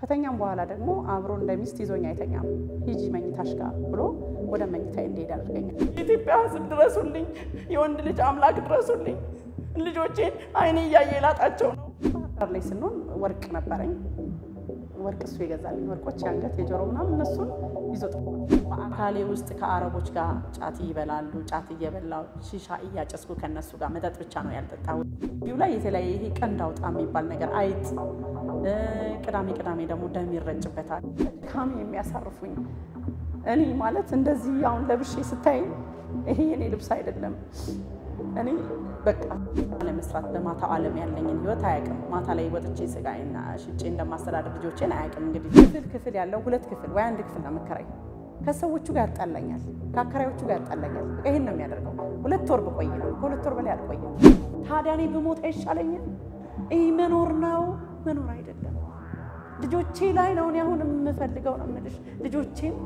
ከተኛም በኋላ ደግሞ አብሮ እንደ ሚስት ይዞኝ አይተኛም። ሂጂ መኝታሽ ጋር ብሎ ወደ መኝታ እንዲሄድ ያደርገኛል። የኢትዮጵያ ሕዝብ ድረሱልኝ፣ የወንድ ልጅ አምላክ ድረሱልኝ። ልጆቼን አይኔ እያየ ላጣቸው ነው። ባህር ዳር ላይ ስንሆን ወርቅ ነበረኝ። ወርቅ እሱ የገዛልኝ ወርቆች፣ የአንገት የጆሮ ምናምን እነሱን ይዞ ጠፋ። በአካሌ ውስጥ ከአረቦች ጋር ጫት ይበላሉ። ጫት እየበላው ሺሻ እያጨስኩ ከነሱ ጋር መጠጥ ብቻ ነው ያልጠጣሁት። ቢው ላይ የተለያየ ይሄ ቀንድ አውጣ የሚባል ነገር አይጥ፣ ቅዳሜ ቅዳሜ ደግሞ ደም ይረጭበታል። ድካሜ የሚያሳርፉኝ እኔ ማለት እንደዚህ አሁን ለብሼ ስታይ ይሄ የኔ ልብስ አይደለም። እኔ በቃ ለመስራት በማታ ዓለም ያለኝን ህይወት አያውቅም። ማታ ላይ ወጥቼ ስጋዬና ሽጬ እንደማስተዳደር ልጆቼን አያውቅም። እንግዲህ ክፍል ክፍል ያለው ሁለት ክፍል ወይ አንድ ክፍል ነው የምከራይ። ከሰዎቹ ጋር ያጣላኛል፣ ከአከራዮቹ ጋር ያጣላኛል። በቃ ይሄን ነው የሚያደርገው። ሁለት ወር ብቆይ ነው ከሁለት ወር በላይ አልቆይም። ታዲያ እኔ ብሞት አይሻለኝም? ይህ መኖር ነው መኖር አይደለም። ልጆቼ ላይ ነው እኔ አሁን የምፈልገው ነው የምልሽ ልጆቼም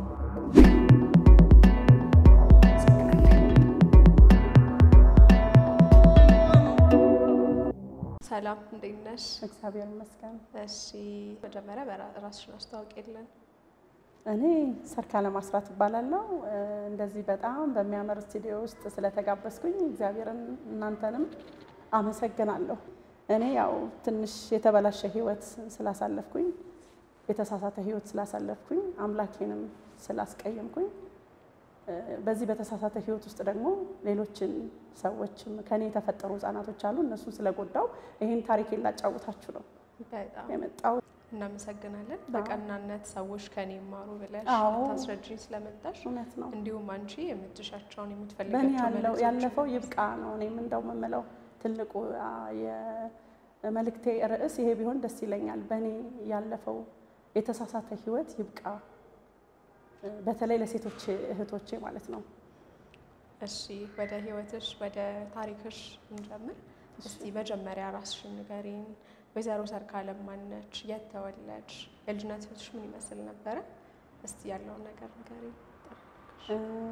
ሰላም እንዴት ነሽ? እግዚአብሔር ይመስገን። እሺ መጀመሪያ በራስሽን አስተዋውቅ የለን እኔ ሰርካለም አስራት እባላለሁ። እንደዚህ በጣም በሚያምር ስቱዲዮ ውስጥ ስለተጋበዝኩኝ እግዚአብሔርን እናንተንም አመሰግናለሁ። እኔ ያው ትንሽ የተበላሸ ህይወት ስላሳለፍኩኝ የተሳሳተ ህይወት ስላሳለፍኩኝ አምላኬንም ስላስቀየምኩኝ በዚህ በተሳሳተ ህይወት ውስጥ ደግሞ ሌሎችን ሰዎችም ከኔ የተፈጠሩ ህጻናቶች አሉ እነሱን ስለጎዳው ይህን ታሪክ ላጫውታችሁ ነው በጣም የመጣው። እናመሰግናለን። በቀናነት ሰዎች ከኔ ይማሩ ብለሽ አዎ። ታስረጅኝ ስለመጣሽ እውነት ነው። እንዲሁም አንቺ የምትሻቸውን በእኔ የምትፈልጋቸው ያለው መልእክቶች ያለፈው ይብቃ ነው። እኔም እንደው የምለው ትልቁ አ, የመልእክቴ ርዕስ ይሄ ቢሆን ደስ ይለኛል። በእኔ ያለፈው የተሳሳተ ህይወት ይብቃ፣ እ, በተለይ ለሴቶች እህቶቼ ማለት ነው። እሺ ወደ ህይወትሽ ወደ ታሪክሽ እንጀምር። እስቲ መጀመሪያ ራስሽን ንገሪን። ወይዘሮ ሰርካለም ማነች? የት ተወለድሽ? የልጅነት ህይወትሽ ምን ይመስል ነበረ? እስቲ ያለውን ነገር ንገሪን። እ,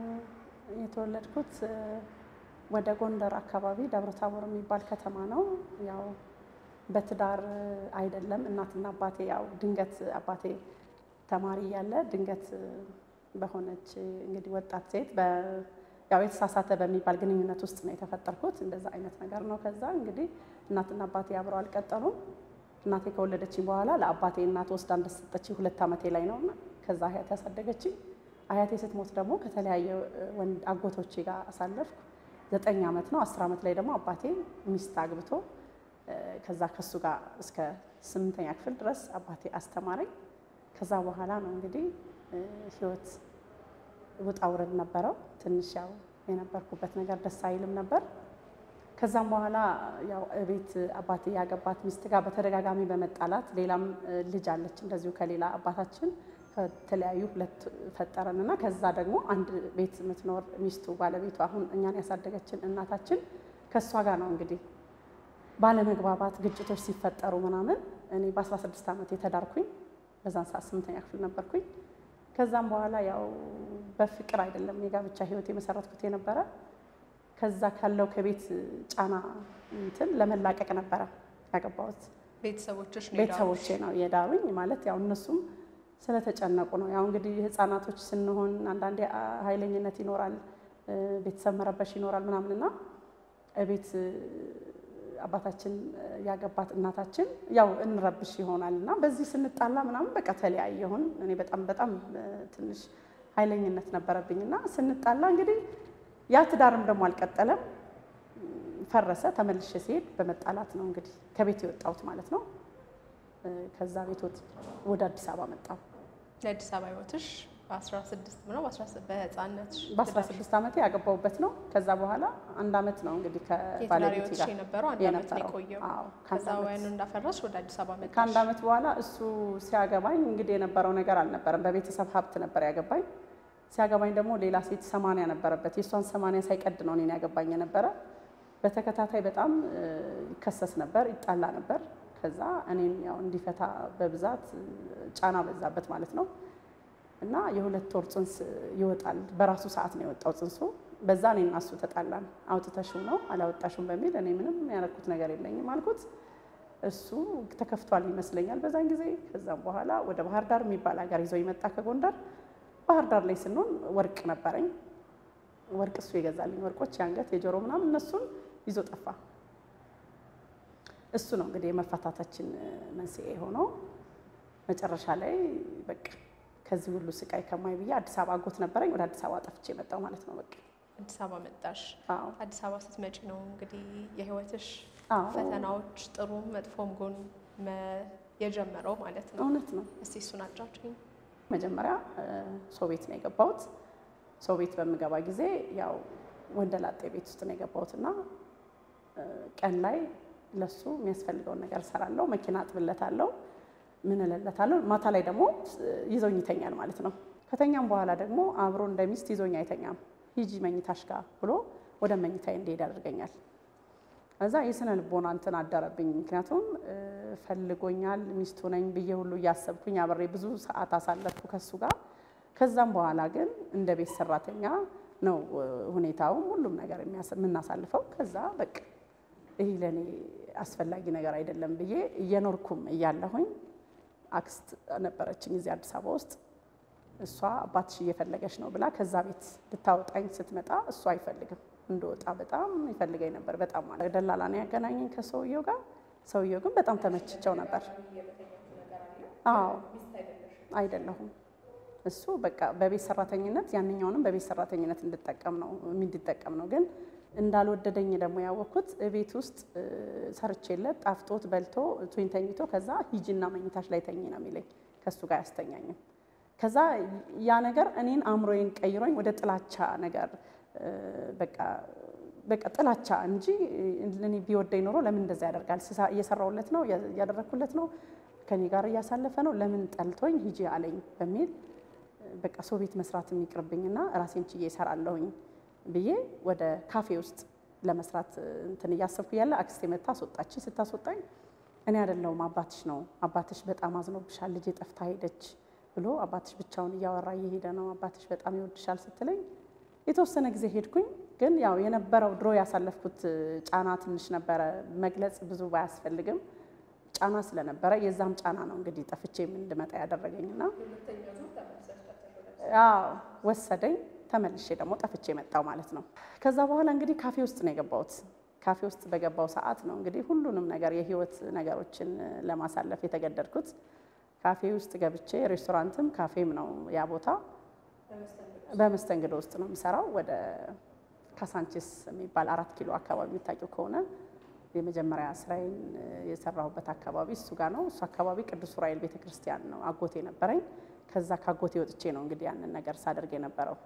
የተወለድኩት እ, ወደ ጎንደር አካባቢ ደብረ ታቦር የሚባል ከተማ ነው። ያው በትዳር እ, አይደለም። እናትና አባቴ ያው ድንገት አባቴ ተማሪ እያለ ድንገት እ, በሆነች እ, እንግዲህ ወጣት ሴት በ ያው የተሳሳተ በሚባል ግንኙነት ውስጥ ነው የተፈጠርኩት። እንደዛ አይነት ነገር ነው። ከዛ እንግዲህ እናትና አባቴ አብረው አልቀጠሉም። እናቴ ከወለደችኝ በኋላ ለአባቴ እናት ወስዳ እንደሰጠችኝ ሁለት ዓመቴ ላይ ነው እና ከዛ አያቴ ያሳደገችኝ። አያቴ ስትሞት ደግሞ ከተለያየ እ, ወንድ አጎቶቼ ጋር አሳለፍኩ። ዘጠኝ ዓመት ነው። አስር ዓመት ላይ ደግሞ አባቴ ሚስት አግብቶ እ፣ ከዛ ከሱ ጋር እስከ ስምንተኛ ክፍል ድረስ አባቴ አስተማረኝ። ከዛ በኋላ ነው እንግዲህ እ፣ ህይወት ውጣ ውረድ ነበረው። ትንሽ ያው የነበርኩበት ነገር ደስ አይልም ነበር። ከዛም በኋላ ያው እቤት አባቴ ያገባት ሚስት ጋር በተደጋጋሚ በመጣላት ሌላም እ, ልጅ አለች እንደዚሁ ከሌላ አባታችን ከተለያዩ ሁለት ፈጠረን እና ከዛ ደግሞ አንድ ቤት የምትኖር ሚስቱ ባለቤቱ አሁን እኛን ያሳደገችን እናታችን ከእሷ ጋር ነው እንግዲህ ባለመግባባት ግጭቶች ሲፈጠሩ ምናምን እኔ በ16 ዓመት የተዳርኩኝ በዛን ሰዓት ስምንተኛ ክፍል ነበርኩኝ። ከዛም በኋላ ያው በፍቅር አይደለም የጋብቻ ህይወት የመሰረትኩት የነበረ ከዛ ካለው ከቤት ጫና እንትን ለመላቀቅ ነበረ ያገባሁት። ቤተሰቦችሽ ነው ቤተሰቦቼ ነው የዳሩኝ ማለት ያው እነሱም ስለተጨነቁ ነው። ያው እንግዲህ ህፃናቶች ስንሆን አንዳንዴ አ, ኃይለኝነት ይኖራል፣ እ, ቤተሰብ መረበሽ ይኖራል ምናምንና ቤት አባታችን እ, ያገባት እናታችን ያው እንረብሽ ይሆናል እና በዚህ ስንጣላ ምናምን በቃ ተለያየሁን። እኔ በጣም በጣም እ, ትንሽ ኃይለኝነት ነበረብኝ እና ስንጣላ እንግዲህ ያ ትዳርም ደግሞ አልቀጠለም፣ ፈረሰ። ተመልሼ ሲሄድ በመጣላት ነው እንግዲህ ከቤት የወጣሁት ማለት ነው። እ፣ ከዛ ቤት ወጥ ወደ አዲስ አበባ መጣሁ። የአዲስ አበባ ህይወትሽ በ16 ነው በህፃነትሽ በ16 ዓመቴ ያገባሁበት ነው። ከዛ በኋላ አንድ አመት ነው እንግዲህ የትዳር ከባለቤቴ ህይወትሽ ጋር የነበረው አንድ አመት ነው የነበረው። የቆየው። አዎ፣ ከዛ ከአንድ ወያኑ ዓመት እንዳፈራሽ ወደ አዲስ አበባ መጣሽ። ከአንድ አመት በኋላ እሱ ሲያገባኝ እንግዲህ የነበረው ነገር አልነበረም። በቤተሰብ ሀብት ነበር ያገባኝ። ሲያገባኝ ደግሞ ሌላ ሴት ሰማንያ ነበረበት። የእሷን ሰማንያ ሳይቀድ ነው እኔን ያገባኝ የነበረ። በተከታታይ በጣም እ, ይከሰስ ነበር፣ ይጣላ ነበር። ከዛ እኔን ያው እንዲፈታ በብዛት እ, ጫና በዛበት ማለት ነው። እና የሁለት ወር ጽንስ ይወጣል። በራሱ ሰዓት ነው የወጣው ጽንሱ። በዛ እኔ እና እሱ ተጣላን። አውጥተሽው ነው አላወጣሽውም በሚል እኔ ምንም ያደረኩት ነገር የለኝም አልኩት። እሱ ተከፍቷል ይመስለኛል በዛን ጊዜ። ከዛም በኋላ ወደ ባህር ዳር የሚባል ሀገር ይዘው ይመጣ ከጎንደር። ባህር ዳር ላይ ስንሆን ወርቅ ነበረኝ። ወርቅ እሱ የገዛልኝ ወርቆች፣ የአንገት የጆሮ ምናምን እነሱን ይዞ ጠፋ። እሱ ነው እንግዲህ የመፋታታችን መንስኤ የሆነው። መጨረሻ ላይ በቃ ከዚህ ሁሉ ስቃይ ከማይ ብዬ አዲስ አበባ አጎት ነበረኝ። ወደ አዲስ አበባ ጠፍቼ የመጣው ማለት ነው። በቃ አዲስ አበባ መጣሽ። አዎ አዲስ አበባ ስትመጪ ነው እንግዲህ የህይወትሽ አዎ ፈተናዎች ጥሩም መጥፎም ጎን መ- የጀመረው ማለት ነው። እውነት ነው። እስቲ እሱን አጫውችኝ። መጀመሪያ ሰው ቤት ነው የገባሁት። ሰው ቤት በምገባ ጊዜ ያው ወንደላጤ ቤት ውስጥ ነው የገባሁት እና እ፣ ቀን ላይ ለሱ የሚያስፈልገውን ነገር እሰራለሁ፣ መኪና አጥብለታለሁ፣ ምን እልለታለሁ። ማታ ላይ ደግሞ እ፣ ይዞኝ ይተኛል ማለት ነው። ከተኛም በኋላ ደግሞ አብሮ እንደ ሚስት ይዞኝ አይተኛም። ሂጂ መኝታሽ ጋር ብሎ ወደ መኝታዬ እንዲሄድ ያደርገኛል። እዛ የስነ ልቦና እንትን አደረብኝ። ምክንያቱም እ፣ ፈልጎኛል ሚስቱ ነኝ ብዬ ሁሉ እያሰብኩኝ አብሬ ብዙ ሰዓት አሳለፍኩ ከሱ ጋር። ከዛም በኋላ ግን እንደ ቤት ሰራተኛ ነው እ፣ ሁኔታውም ሁሉም ነገር የሚያስ- የምናሳልፈው። ከዛ በቃ ይህ ለእኔ አስፈላጊ ነገር አይደለም ብዬ እየኖርኩም እያለሁኝ አክስት ነበረችኝ እዚህ አዲስ አበባ ውስጥ እሷ አባትሽ እየፈለገች ነው ብላ ከዛ ቤት ልታወጣኝ ስትመጣ እሱ አይፈልግም እንደወጣ በጣም ይፈልገኝ ነበር። በጣም ማለት ደላላ ነው ያገናኘኝ ከሰውየው ጋር። ሰውየው ግን በጣም ተመችቸው ነበር። አዎ አይደለሁም። እሱ በቃ በቤት ሰራተኝነት ያንኛውንም በቤት ሰራተኝነት እንድጠቀም ነው እንዲጠቀም ነው። ግን እንዳልወደደኝ ደግሞ ያወቅኩት ቤት ውስጥ እ፣ ሰርቼለት ጣፍጦት በልቶ ቱኝ ተኝቶ ከዛ ሂጂና መኝታሽ ላይ ተኝ ነው የሚለኝ። ከእሱ ጋር ያስተኛኝም ከዛ ያ ነገር እኔን አእምሮዬን ቀይሮኝ ወደ ጥላቻ ነገር እ፣ በቃ በቃ ጥላቻ እንጂ እኔ ቢወደኝ ኖሮ ለምን እንደዛ ያደርጋል? ስሳ- እየሰራሁለት ነው እያደረግኩለት ነው ከኔ ጋር እያሳለፈ ነው ለምን ጠልቶኝ ሂጂ አለኝ በሚል በቃ ሰው ቤት መስራት የሚቅርብኝና ራሴን ችዬ እሰራለሁኝ ብዬ ወደ ካፌ ውስጥ ለመስራት እንትን እያሰብኩ ያለ አክስቴ መታ አስወጣችኝ። ስታስወጣኝ እኔ አይደለሁም አባትሽ ነው አባትሽ በጣም አዝኖብሻል፣ ልጄ ጠፍታ ሄደች ብሎ አባትሽ ብቻውን እያወራ እየሄደ ነው፣ አባትሽ በጣም ይወድሻል ስትለኝ የተወሰነ ጊዜ ሄድኩኝ። ግን ያው የነበረው ድሮ ያሳለፍኩት ጫና ትንሽ ነበረ፣ መግለጽ ብዙ ባያስፈልግም ጫና ስለነበረ የዛም ጫና ነው እንግዲህ ጠፍቼ እንድመጣ ያደረገኝና አዎ ወሰደኝ። ተመልሼ ደግሞ ጠፍቼ መጣው ማለት ነው። ከዛ በኋላ እንግዲህ ካፌ ውስጥ ነው የገባሁት። ካፌ ውስጥ በገባው ሰዓት ነው እንግዲህ ሁሉንም ነገር የህይወት ነገሮችን ለማሳለፍ የተገደድኩት። ካፌ ውስጥ ገብቼ ሬስቶራንትም ካፌም ነው ያ ቦታ። በመስተንግዶ ውስጥ ነው የምሰራው። ወደ ካሳንቺስ የሚባል አራት ኪሎ አካባቢ የምታውቂው ከሆነ የመጀመሪያ ስራዬን የሰራሁበት አካባቢ እሱ ጋር ነው። እሱ አካባቢ ቅዱስ ዑራኤል ቤተክርስቲያን ነው አጎቴ ነበረኝ። ከዛ ካጎቴ ወጥቼ ነው እንግዲህ ያንን ነገር ሳደርግ የነበረው።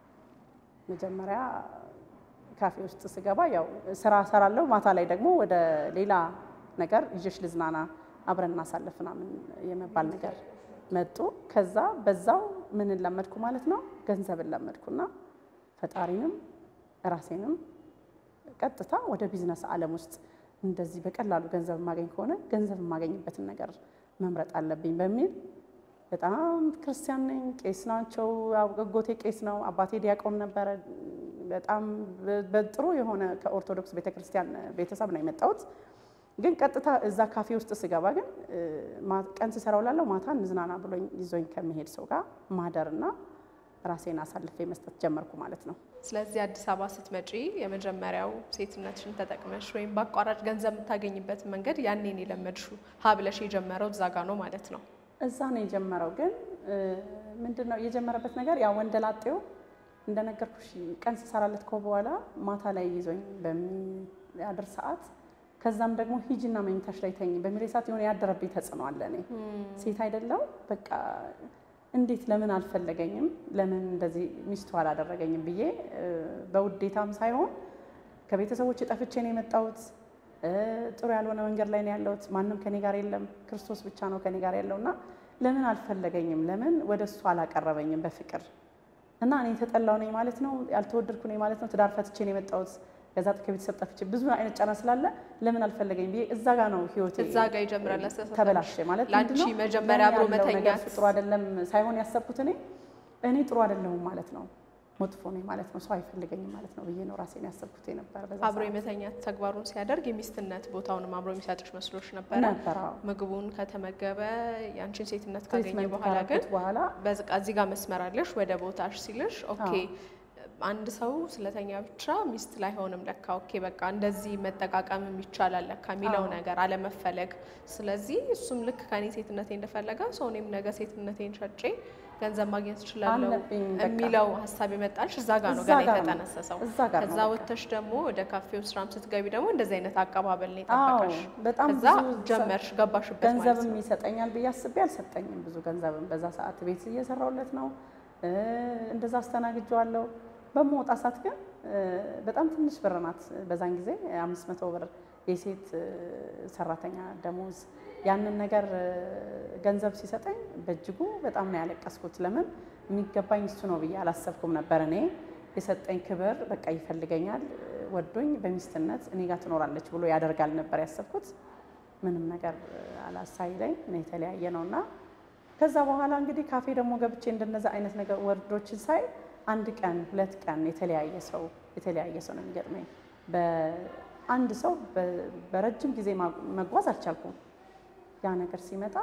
መጀመሪያ ካፌ ውስጥ ስገባ ያው ስራ እሰራለሁ። ማታ ላይ ደግሞ ወደ ሌላ ነገር ይዤሽ ልዝናና አብረን እናሳልፍ ምናምን የመባል ነገር መጡ። ከዛ በዛው ምን ለመድኩ ማለት ነው ገንዘብን ለመድኩና ፈጣሪንም ራሴንም ቀጥታ ወደ ቢዝነስ ዓለም ውስጥ እንደዚህ በቀላሉ ገንዘብ የማገኝ ከሆነ ገንዘብ የማገኝበትን ነገር መምረጥ አለብኝ በሚል በጣም ክርስቲያን ነኝ። ቄስ ናቸው። አጎቴ ቄስ ነው። አባቴ ዲያቆን ነበረ። በጣም በጥሩ የሆነ ከኦርቶዶክስ ቤተክርስቲያን ቤተሰብ ነው የመጣሁት። ግን ቀጥታ እዛ ካፌ ውስጥ ስገባ ግን ቀን ስሰራው ላለው ማታ እንዝናና ብሎኝ ይዞኝ ከሚሄድ ሰው ጋር ማደርና ራሴን አሳልፌ መስጠት ጀመርኩ ማለት ነው። ስለዚህ አዲስ አበባ ስትመጪ የመጀመሪያው ሴትነትሽን ተጠቅመሽ ወይም በአቋራጭ ገንዘብ የምታገኝበትን መንገድ ያኔን የለመድሽው ሀብለሽ የጀመረው እዛ ጋ ነው ማለት ነው። እዛ ነው የጀመረው። ግን ምንድን ነው የጀመረበት ነገር ያ ወንደላጤው እንደነገርኩሽ ቀን ስሰራለት ከ በኋላ ማታ ላይ ይዞኝ በሚያድር ሰዓት ከዛም ደግሞ ሂጂና መኝታሽ ላይ ተኝ በሚል ሰዓት የሆነ ያደረብኝ ተጽዕኖ አለ። እኔ ሴት አይደለው በቃ እንዴት ለምን አልፈለገኝም፣ ለምን እንደዚህ ሚስቱ አላደረገኝም ብዬ በውዴታም ሳይሆን ከቤተሰቦች ጠፍቼ ነው የመጣሁት። ጥሩ ያልሆነ መንገድ ላይ ነው ያለሁት። ማንም ከኔ ጋር የለም፣ ክርስቶስ ብቻ ነው ከኔ ጋር ያለው እና ለምን አልፈለገኝም፣ ለምን ወደ እሱ አላቀረበኝም በፍቅር እና እኔ የተጠላው ነኝ ማለት ነው፣ ያልተወደድኩ ነኝ ማለት ነው። ትዳር ፈትቼ ነው የመጣሁት ከዛ ከቤተሰብ ጠፍቼ ብዙ አይነት ጫና ስላለ ለምን አልፈለገኝ ብዬ እዛ ጋ ነው ህይወቴ እዛ ጋ ይጀምራል አስተሳሰብሽ። ተበላሸ ማለት ለአንቺ ምንድን ነው? መጀመሪያ አብሮ ለእኔ ያለው ነገር መተኛት ጥሩ አይደለም ሳይሆን ያሰብኩት እኔ እኔ ጥሩ አይደለሁም ማለት ነው። መጥፎ ነኝ ማለት ነው፣ ሰው አይፈልገኝም ማለት ነው ብዬ ነው ራሴን ያሰብኩት የነበረ በዛ አብሮ ሰዓት የመተኛት ተግባሩን ሲያደርግ የሚስትነት ቦታውንም አብሮ የሚሰጥሽ መስሎሽ ነበረ። ነበር። አዎ። ምግቡን ከተመገበ የአንቺን ሴትነት ካገኘ ትሪትመንት በኋላ ግን ካረኩት በኋላ በዝቃ እዚህ ጋር መስመር አለሽ ወደ ቦታሽ ሲልሽ ኦኬ አንድ ሰው ስለተኛ ብቻ ሚስት ላይሆንም ለካ ኦኬ በቃ እንደዚህ መጠቃቀምም ይቻላል ለካ የሚለው አዎ። ነገር አለመፈለግ። ስለዚህ እሱም ልክ ከኔ ሴትነቴ እንደፈለገ ሰው እኔም ነገ ሴትነቴን ሸጬ ገንዘብ ማግኘት እችላለሁ አለብኝ በቃ። የሚለው ሀሳብ የመጣልሽ እዛ ጋር ነው እዛ ገና ጋር ነው። የተጠነሰሰው። እዛ ጋር ነው ከዛ በቃ። ወጥተሽ ደግሞ ወደ ካፌው ስራም ስትገቢ ደግሞ እንደዚህ አይነት አቀባበል ነው አዎ የጠበቀሽ። በጣም ከዛ ብዙ ሰ- ጀመርሽ ገባሽበት ማለት ገንዘብም ነው። ይሰጠኛል ብዬ አስቤ አልሰጠኝም። ብዙ ገንዘብም በዛ ሰዓት ቤት እየሰራሁለት ነው እ እንደዛ አስተናግጀዋለሁ። በመውጣ ሰዓት ግን እ በጣም ትንሽ ብር ናት። በዛን ጊዜ አምስት መቶ ብር የሴት እ ሰራተኛ ደሞዝ ያንን ነገር እ ገንዘብ ሲሰጠኝ በእጅጉ በጣም ነው ያለቀስኩት። ለምን የሚገባኝ እሱ ነው ብዬ አላሰብኩም ነበር። እኔ የሰጠኝ ክብር በቃ ይፈልገኛል፣ እ ወዶኝ በሚስትነት እኔ ጋር ትኖራለች ብሎ ያደርጋል ነበር ያሰብኩት። ምንም ነገር አላሳይለኝ ነው የተለያየ ነው እና ከዛ በኋላ እንግዲህ ካፌ ደግሞ ገብቼ እንደነዛ አይነት ነገር ወርዶችን ሳይ አንድ ቀን ሁለት ቀን የተለያየ ሰው የተለያየ ሰው ነው የሚገጥመኝ። በአንድ ሰው በ- በረጅም ጊዜ ማ- መጓዝ አልቻልኩም። ያ ነገር ሲመጣ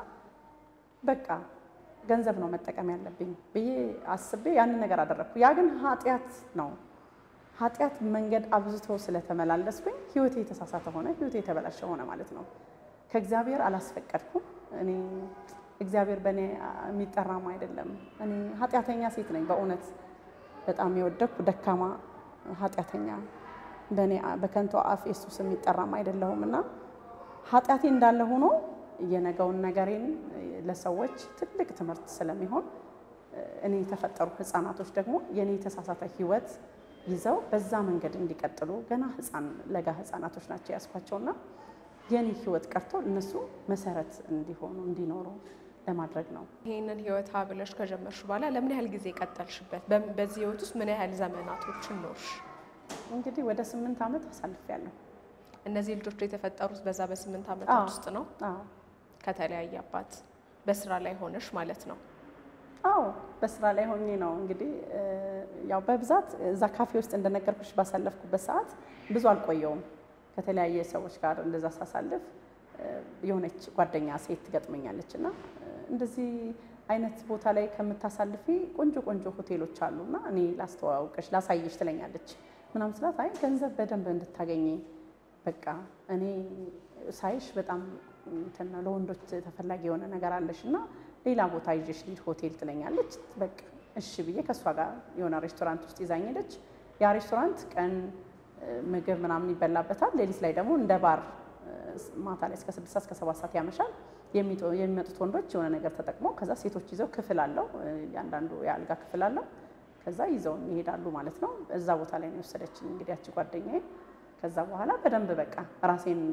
በቃ ገንዘብ ነው መጠቀም ያለብኝ ብዬ አስቤ ያንን ነገር አደረግኩ። ያ ግን ኃጢአት ነው። ኃጢአት መንገድ አብዝቶ ስለተመላለስኩኝ ህይወቴ የተሳሳተ ሆነ፣ ህይወቴ የተበላሸ ሆነ ማለት ነው። ከእግዚአብሔር አላስፈቀድኩም። እኔ እግዚአብሔር በእኔ የሚጠራም አይደለም። እኔ ኃጢአተኛ ሴት ነኝ በእውነት በጣም የወደቅኩ ደካማ ኃጢአተኛ በእኔ በከንቱ አፍ የሱስ የሚጠራም አይደለሁም እና ኃጢአቴ እንዳለ ሆኖ የነገውን ነገሬን ለሰዎች ትልቅ ትምህርት ስለሚሆን እኔ የተፈጠሩ ህፃናቶች ደግሞ የእኔ የተሳሳተ ህይወት ይዘው በዛ መንገድ እንዲቀጥሉ ገና ህፃን ለጋ ህፃናቶች ናቸው ያስኳቸውና የኔ ህይወት ቀርቶ እነሱ መሰረት እንዲሆኑ እንዲኖሩ ለማድረግ ነው። ይህንን ህይወት ሀ ብለሽ ከጀመርሽ በኋላ ለምን ያህል ጊዜ ቀጠልሽበት? በም- በዚህ ህይወት ውስጥ ምን ያህል ዘመናቶችን ኖርሽ? እንግዲህ ወደ ስምንት ዓመት አሳልፌያለሁ። እነዚህ ልጆች የተፈጠሩት በዛ በስምንት አዎ። ዓመታት ውስጥ ነው። አዎ ከተለያየ አባት በስራ ላይ ሆነሽ ማለት ነው። አዎ በስራ ላይ ሆኜ ነው እንግዲህ እ፣ ያው በብዛት እዛ ካፌ ውስጥ እንደነገርኩሽ ባሳለፍኩበት ሰዓት ብዙ አልቆየውም። ከተለያየ ሰዎች ጋር እንደዛ ሳሳልፍ እ፣ የሆነች ጓደኛ ሴት ትገጥመኛለች እና እ፣ እንደዚህ አይነት ቦታ ላይ ከምታሳልፊ ቆንጆ ቆንጆ ሆቴሎች አሉና እኔ ላስተዋውቅሽ ላሳይሽ ትለኛለች። ምናምን ስላት አይ ገንዘብ በደንብ እንድታገኘ በቃ እኔ ሳይሽ በጣም እንትን ነው ለወንዶች ተፈላጊ የሆነ ነገር አለሽ እና ሌላ ቦታ ይዤሽ ልሂድ ሆቴል ትለኛለች። በቃ እሺ ብዬ ከእሷ ጋር የሆነ ሬስቶራንት ውስጥ ይዛኝ ሄደች። ያ ሬስቶራንት ቀን እ፣ ምግብ ምናምን ይበላበታል። ሌሊት ላይ ደግሞ እንደ ባር እ፣ ማታ ላይ እስከ ስድስት ሰዓት እስከ ሰባት ሰዓት ያመሻል። የሚጡ- የሚመጡት ወንዶች የሆነ ነገር ተጠቅመው ከዛ ሴቶች ይዘው ክፍል አለው እ፣ እያንዳንዱ የአልጋ ክፍል አለው። ከዛ ይዘውን ይሄዳሉ ማለት ነው። እዛ ቦታ ላይ ነው የወሰደችኝ እንግዲህ ያቺ ጓደኛዬ። ከዛ በኋላ በደንብ በቃ ራሴን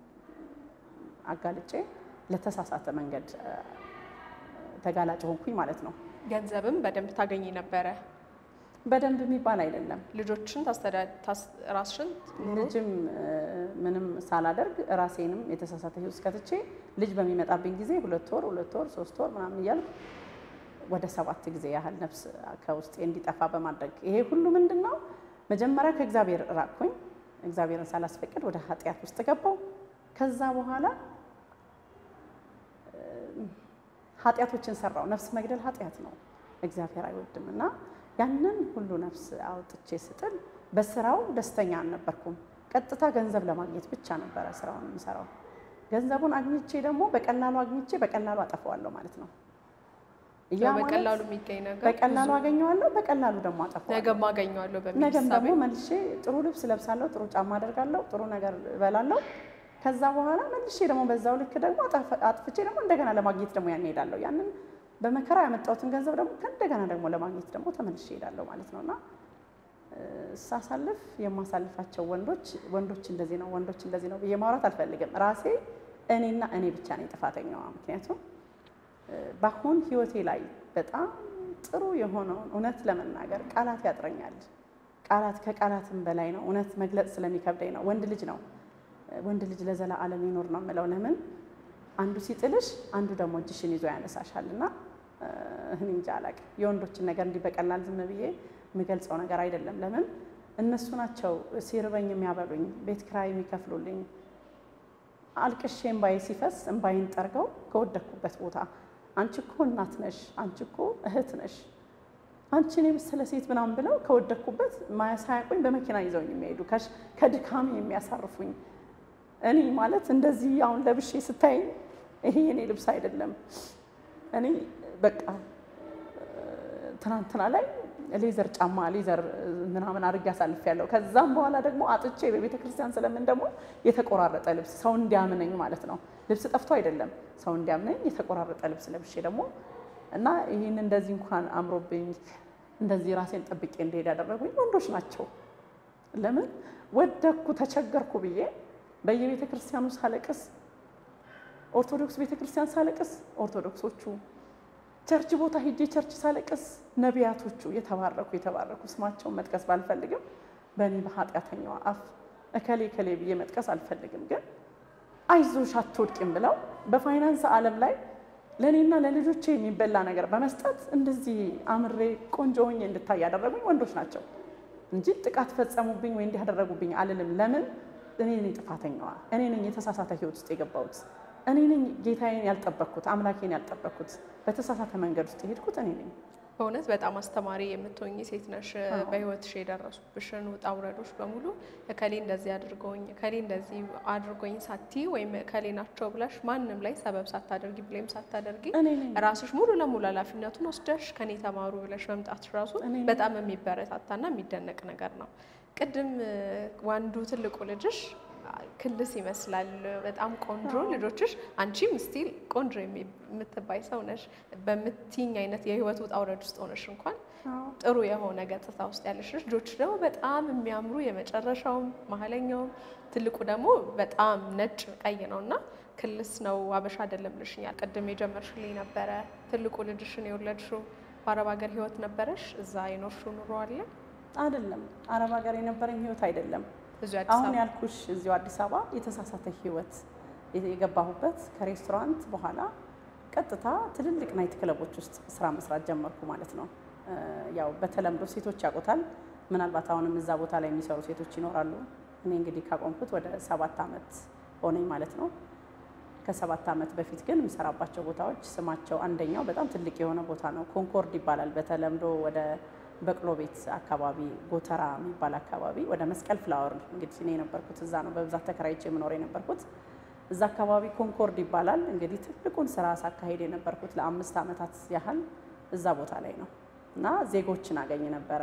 አጋልጬ ለተሳሳተ መንገድ እ፣ ተጋላጭ ሆንኩኝ ማለት ነው። ገንዘብም በደንብ ታገኝ ነበረ። በደንብ የሚባል አይደለም። ልጆችን ታስተዳ- ታስ- ራስሽን ኑሮ ልጅም እ፣ ምንም ሳላደርግ ራሴንም የተሳሳተ ህይወት ከትቼ ልጅ በሚመጣብኝ ጊዜ ሁለት ወር ሁለት ወር ሶስት ወር ምናምን እያልኩ ወደ ሰባት ጊዜ ያህል ነፍስ ከውስጤ እንዲጠፋ በማድረግ ይሄ ሁሉ ምንድን ነው? መጀመሪያ ከእግዚአብሔር ራቅኩኝ። እግዚአብሔርን ሳላስፈቅድ ወደ ኃጢአት ውስጥ ገባው። ከዛ በኋላ እ፣ ኃጢአቶችን ሰራው። ነፍስ መግደል ኃጢአት ነው፣ እግዚአብሔር አይወድም እና ያንን ሁሉ ነፍስ አውጥቼ ስጥል በስራው ደስተኛ አልነበርኩም። ቀጥታ ገንዘብ ለማግኘት ብቻ ነበረ ስራውን የምሰራው። ገንዘቡን አግኝቼ ደግሞ በቀላሉ አግኝቼ በቀላሉ አጠፋዋለሁ ማለት ነው። ያ ያው ማለት በቀላሉ የሚገኝ ነገር በቀላሉ አገኘዋለሁ፣ በቀላሉ ደግሞ አጠፋዋለሁ። ነገም አገኘዋለሁ በሚል ነገም እሳቤ ደግሞ መልሼ ጥሩ ልብስ ለብሳለሁ፣ ጥሩ ጫማ አደርጋለሁ፣ ጥሩ ነገር እበላለሁ። ከዛ በኋላ መልሼ ደግሞ በዛው ልክ ደግሞ አጣፍ- አጥፍቼ ደግሞ እንደገና ለማግኘት ደግሞ ያን እሄዳለሁ። ያንን በመከራ ያመጣሁትን ገንዘብ ደግሞ ከእንደገና ደግሞ ለማግኘት ደግሞ ተመልሼ እሄዳለሁ ማለት ነው እና እ፣ ሳሳልፍ የማሳልፋቸው ወንዶች ወንዶች እንደዚህ ነው ወንዶች እንደዚህ ነው ብዬ ማውራት አልፈልግም። ራሴ እኔና እኔ ብቻ ነኝ ጥፋተኛዋ። ምክንያቱም እ፣ በአሁን ህይወቴ ላይ በጣም ጥሩ የሆነውን እውነት ለመናገር ቃላት ያጥረኛል። ቃላት ከቃላትም በላይ ነው። እውነት መግለጽ ስለሚከብደኝ ነው። ወንድ ልጅ ነው ወንድ ልጅ ለዘላለም ይኖር ነው የምለው። ለምን አንዱ ሲጥልሽ አንዱ ደግሞ እጅሽን ይዞ ያነሳሻል እና እ፣ እኔ እንጃ አላውቅም። የወንዶችን ነገር እንዲህ በቀላል ዝም ብዬ የምገልጸው ነገር አይደለም። ለምን እነሱ ናቸው ሲርበኝ የሚያበሉኝ፣ ቤት ኪራይ የሚከፍሉልኝ። አልቅሼ እምባዬ ሲፈስ እምባዬን ጠርገው ከወደኩበት ቦታ አንቺ እኮ እናት ነሽ፣ አንቺ እኮ እህት ነሽ፣ አንቺን የመሰለ ሴት ምናምን ብለው ከወደኩበት ሳያውቁኝ በመኪና ይዘውኝ የሚሄዱ ከድካሜ የሚያሳርፉኝ እኔ ማለት እንደዚህ አሁን ለብሼ ስታይ ይሄ የኔ ልብስ አይደለም። እኔ በቃ ትናንትና ላይ ሌዘር ጫማ ሌዘር ምናምን አድርጌ አሳልፌያለሁ። ከዛም በኋላ ደግሞ አጥቼ በቤተ ክርስቲያን ስለምን ደግሞ የተቆራረጠ ልብስ ሰው እንዲያምነኝ ማለት ነው። ልብስ ጠፍቶ አይደለም ሰው እንዲያምነኝ የተቆራረጠ ልብስ ለብሼ ደግሞ እና ይህን እንደዚህ እንኳን አምሮብኝ እንደዚህ ራሴን ጠብቄ እንደሄድ ያደረጉኝ ወንዶች ናቸው። ለምን ወደኩ ተቸገርኩ ብዬ በየቤተ ክርስቲያኑ ሳለቅስ ኦርቶዶክስ ቤተ ክርስቲያን ሳለቅስ ኦርቶዶክሶቹ ቸርች ቦታ ሄጄ ቸርች ሳለቅስ ነቢያቶቹ የተባረኩ የተባረኩ ስማቸውን መጥቀስ ባልፈልግም በእኔ በኃጢአተኛዋ አፍ እከሌ እከሌ ብዬ መጥቀስ አልፈልግም፣ ግን አይዞሽ አትወድቂም ብለው በፋይናንስ ዓለም ላይ ለእኔና ለልጆቼ የሚበላ ነገር በመስጠት እንደዚህ አምሬ ቆንጆ ሆኜ እንድታይ ያደረጉኝ ወንዶች ናቸው እንጂ ጥቃት ፈጸሙብኝ ወይ እንዲህ ያደረጉብኝ አልልም። ለምን እኔ ነኝ ጥፋተኛዋ፣ እኔ ነኝ የተሳሳተ ህይወት ውስጥ የገባሁት፣ እኔ ነኝ ጌታዬን ያልጠበቅኩት፣ አምላኬን ያልጠበቅኩት፣ በተሳሳተ መንገድ ውስጥ የሄድኩት እኔ ነኝ። በእውነት በጣም አስተማሪ የምትሆኝ ሴት ነሽ። በህይወትሽ የደረሱብሽን ውጣ ውረዶች በሙሉ እከሌ እንደዚህ አድርጎኝ እከሌ እንደዚህ አድርጎኝ ሳቲ ወይም እከሌ ናቸው ብለሽ ማንም ላይ ሰበብ ሳታደርጊ ብሌም ሳታደርጊ እኔ ነኝ ራስሽ ሙሉ ለሙሉ ኃላፊነቱን ወስደሽ ከኔ ተማሩ ብለሽ መምጣትሽ ራሱ እኔ ነኝ። በጣም የሚበረታታና የሚደነቅ ነገር ነው። ቅድም ዋንዱ ትልቁ ልጅሽ ክልስ ይመስላል። በጣም ቆንጆ ልጆችሽ፣ አንቺም ስቲል ቆንጆ የሚ- የምትባይ ሰው ነሽ። በምትይኝ አይነት የህይወት ውጣ ውረድ ውስጥ ሆነሽ እንኳን ጥሩ የሆነ ገጽታ ውስጥ ያለሽ ነሽ። ልጆች ደግሞ በጣም የሚያምሩ የመጨረሻውም መሀለኛውም ትልቁ ደግሞ በጣም ነጭ ቀይ ነው እና ክልስ ነው አበሻ አይደለም ልሽኛል። ቅድም የጀመርሽልኝ ነበረ። ትልቁ ልጅሽን የወለድሽው በአረብ ሀገር ህይወት ነበረሽ? እዛ የኖርሽው ኑሮ አለ? አይደለም አረብ ሀገር የነበረኝ ህይወት አይደለም። እዚሁ አዲስ አሁን አበባ ያልኩሽ እዚሁ አዲስ አበባ የተሳሳተ ህይወት የገባሁበት ከሬስቶራንት በኋላ ቀጥታ ትልልቅ ናይት ክለቦች ውስጥ ስራ መስራት ጀመርኩ ማለት ነው። እ ያው በተለምዶ ሴቶች ያውቁታል። ምናልባት አሁንም እዛ ቦታ ላይ የሚሰሩ ሴቶች ይኖራሉ። እኔ እንግዲህ ካቆምኩት ወደ ሰባት ዓመት ሆነኝ ማለት ነው። ከሰባት ዓመት በፊት ግን የምሰራባቸው ቦታዎች ስማቸው አንደኛው በጣም ትልቅ የሆነ ቦታ ነው። ኮንኮርድ ይባላል። በተለምዶ ወደ በቅሎ ቤት አካባቢ ጎተራ የሚባል አካባቢ ወደ መስቀል ፍላወር እንግዲህ እኔ የነበርኩት እዛ ነው በብዛት ተከራይቼ የምኖር የነበርኩት እዛ አካባቢ ኮንኮርድ ይባላል። እንግዲህ ትልቁን ስራ ሳካሄድ የነበርኩት ለአምስት ዓመታት ያህል እዛ ቦታ ላይ ነው እና ዜጎችን አገኝ ነበረ።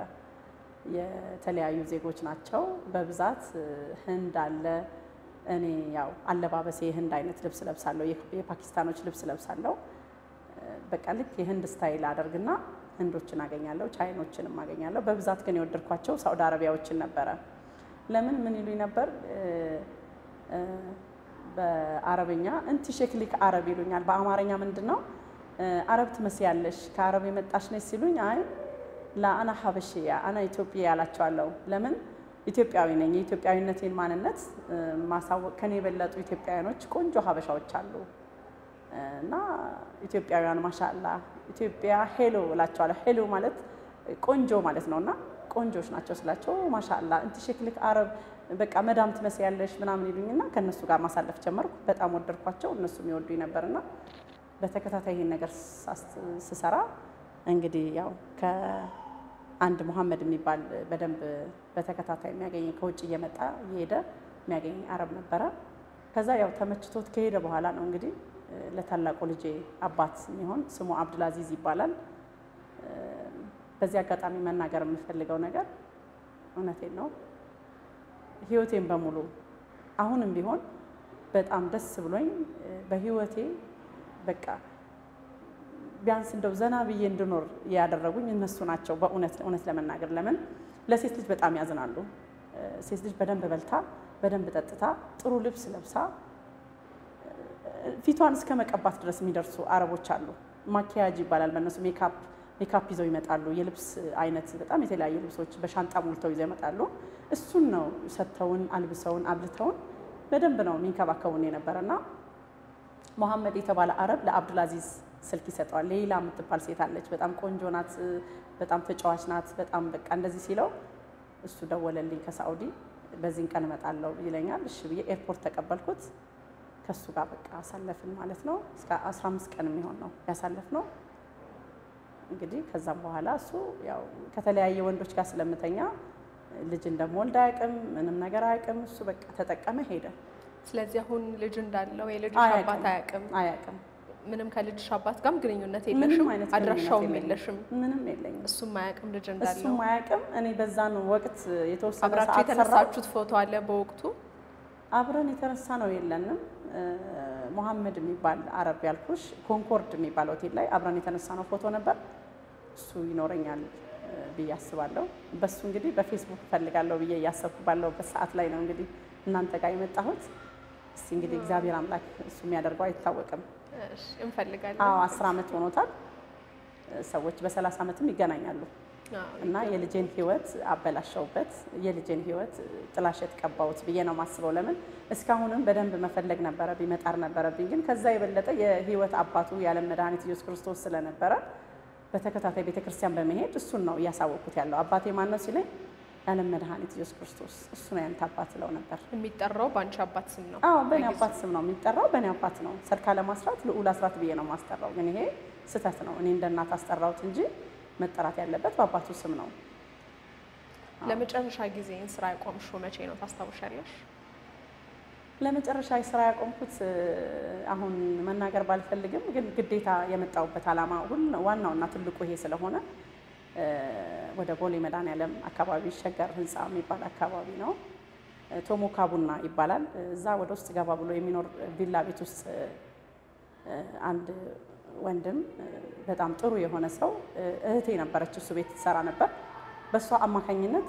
የተለያዩ ዜጎች ናቸው በብዛት እ፣ ህንድ አለ። እኔ ያው አለባበሴ የህንድ አይነት ልብስ ለብሳለሁ፣ የክ- የፓኪስታኖች ልብስ ለብሳለሁ። እ፣ በቃ ልክ የህንድ ስታይል አደርግና ህንዶችን አገኛለሁ፣ ቻይኖችንም አገኛለሁ። በብዛት ግን የወደድኳቸው ሳውዲ አረቢያዎችን ነበረ። ለምን ምን ይሉኝ ነበር እ፣ እ፣ በአረብኛ እንቲ ሸክሊክ አረብ ይሉኛል። በአማርኛ ምንድን ነው እ፣ አረብ ትመስያለሽ ከአረብ የመጣሽ ነች ሲሉኝ አይ ለአና ሀበሽያ አና ኢትዮጵያ ያላቸዋለሁ። ለምን ኢትዮጵያዊ ነኝ። የኢትዮጵያዊነቴን ማንነት እ፣ ማሳወቅ ከኔ የበለጡ ኢትዮጵያውያኖች ቆንጆ ሀበሻዎች አሉ እና ኢትዮጵያውያን ማሻላ ኢትዮጵያ ሄሎ እላቸዋለሁ። ሄሎ ማለት ቆንጆ ማለት ነው እና ቆንጆች ናቸው ስላቸው ማሻላ እንቲ ሸክልክ አረብ በቃ መዳም ትመስያለሽ ምናምን ይሉኝና ከእነሱ ጋር ማሳለፍ ጀመርኩ። በጣም ወደድኳቸው፣ እነሱም ይወዱኝ ነበርና በተከታታይ ይሄን ነገር ሳስ- ስሰራ እንግዲህ ያው ከአንድ ሙሐመድ የሚባል በደንብ በተከታታይ የሚያገኝ ከውጭ እየመጣ እየሄደ የሚያገኝ አረብ ነበረ። ከዛ ያው ተመችቶት ከሄደ በኋላ ነው እንግዲህ እ፣ ለታላቁ ልጄ አባት የሚሆን ስሙ አብዱልአዚዝ ይባላል። እ፣ በዚህ አጋጣሚ መናገር የምፈልገው ነገር እውነቴን ነው ህይወቴን በሙሉ አሁንም ቢሆን በጣም ደስ ብሎኝ እ፣ በህይወቴ በቃ ቢያንስ እንደው ዘና ብዬ እንድኖር ያደረጉኝ እነሱ ናቸው። በእውነት እውነት ለመናገር ለምን ለሴት ልጅ በጣም ያዝናሉ። እ፣ ሴት ልጅ በደንብ በልታ በደንብ ጠጥታ ጥሩ ልብስ ለብሳ እ፣ ፊቷን እስከ መቀባት ድረስ የሚደርሱ አረቦች አሉ። ማኪያጅ ይባላል በእነሱ ሜካፕ ሜካፕ ይዘው ይመጣሉ። የልብስ አይነት በጣም የተለያዩ ልብሶች በሻንጣ ሞልተው ይዘው ይመጣሉ። እሱን ነው ሰጥተውን አልብሰውን አብልተውን በደንብ ነው የሚንከባከቡን የነበረና መሐመድ የተባለ አረብ ለአብዱልአዚዝ ስልክ ይሰጠዋል። ሌላ የምትባል ሴት አለች፣ በጣም ቆንጆ ናት፣ በጣም ተጫዋች ናት፣ በጣም በቃ እንደዚህ ሲለው እሱ ደወለልኝ ከሳኡዲ በዚህን ቀን እመጣለሁ ይለኛል። እሺ ብዬ ኤርፖርት ተቀበልኩት። ከሱ ጋር በቃ አሳለፍን ማለት ነው። እስከ 15 ቀን የሚሆን ነው ያሳለፍ ነው። እንግዲህ ከዛም በኋላ እሱ ያው ከተለያየ ወንዶች ጋር ስለምተኛ ልጅ እንደምወልድ አያውቅም፣ ምንም ነገር አያውቅም። እሱ በቃ ተጠቀመ ሄደ። ስለዚህ አሁን ልጅ እንዳለው የልጅሽ አያውቅም። አባት አያውቅም። አያውቅም። ምንም ከልጅሽ አባት ጋርም ግንኙነት ምንም የለሽም፣ አይነት አድራሻውም ግንኙነት የለሽም። ምንም የለኝም። እሱም አያውቅም ልጅ እንዳለው። እሱም አያውቅም። እኔ በዛን ወቅት የተወሰነ አብራችሁ ሰዓት ሰራሁ። የተነሳችሁት ፎቶ አለ በወቅቱ? አብረን የተነሳ ነው የለንም። ሞሐመድ የሚባል አረብ ያልኩሽ ኮንኮርድ የሚባል ሆቴል ላይ አብረን የተነሳ ነው ፎቶ ነበር። እሱ ይኖረኛል እ፣ ብዬ አስባለሁ። በሱ እንግዲህ በፌስቡክ እፈልጋለሁ ብዬ እያሰብኩ ባለሁበት ሰዓት ላይ ነው እንግዲህ እናንተ ጋር የመጣሁት። እስቲ እንግዲህ እግዚአብሔር አምላክ እሱ የሚያደርገው አይታወቅም። እሺ፣ እንፈልጋለን። አዎ አስር ዓመት ሆኖታል። ሰዎች በሰላሳ ዓመትም ይገናኛሉ። አዎ፣ እና የልጄን ህይወት አበላሸውበት፣ የልጄን ህይወት ጥላሸት ቀባሁት ብዬ ነው የማስበው። ለምን እስካሁንም በደንብ መፈለግ ነበረብኝ፣ መጣር ነበረብኝ። ግን ከዛ የበለጠ የህይወት አባቱ የዓለም መድኃኒት ኢየሱስ ክርስቶስ ስለነበረ በተከታታይ ቤተክርስቲያን በመሄድ እሱን ነው እያሳወቅኩት ያለው። አባቴ ማን ነው ሲለኝ የዓለም መድኃኒት ኢየሱስ ክርስቶስ እሱ ነው ያንተ አባት ስለው ነበር። የሚጠራው በአንቺ አባት ስም ነው። አዎ በእኔ በጊዜው። አባት ስም ነው የሚጠራው፣ በእኔ አባት ነው። ሰርካለም አስራት ልዑል አስራት ብዬ ነው የማስጠራው። ግን ይሄ ስህተት ነው። እኔ እንደ እናት አስጠራሁት እንጂ መጠራት ያለበት በአባቱ ስም ነው። ለመጨረሻ ጊዜ ስራ ያቆምሽው መቼ ነው ታስታውሻለሽ? ለመጨረሻ ስራ ያቆምኩት እ፣ አሁን መናገር ባልፈልግም ግን ግዴታ የመጣሁበት ዓላማ ሁሉ ዋናውና ትልቁ ይሄ ስለሆነ እ፣ ወደ ቦሌ መድኃኔዓለም አካባቢ ሸገር ህንፃ የሚባል አካባቢ ነው። እ፣ ቶሞካ ቡና ይባላል። እዛ ወደ ውስጥ ገባ ብሎ የሚኖር ቪላ ቤት ውስጥ እ፣ እ፣ አንድ ወንድም እ፣ በጣም ጥሩ የሆነ ሰው እ፣ እህቴ ነበረች፣ እሱ ቤት ትሰራ ነበር። በእሷ አማካኝነት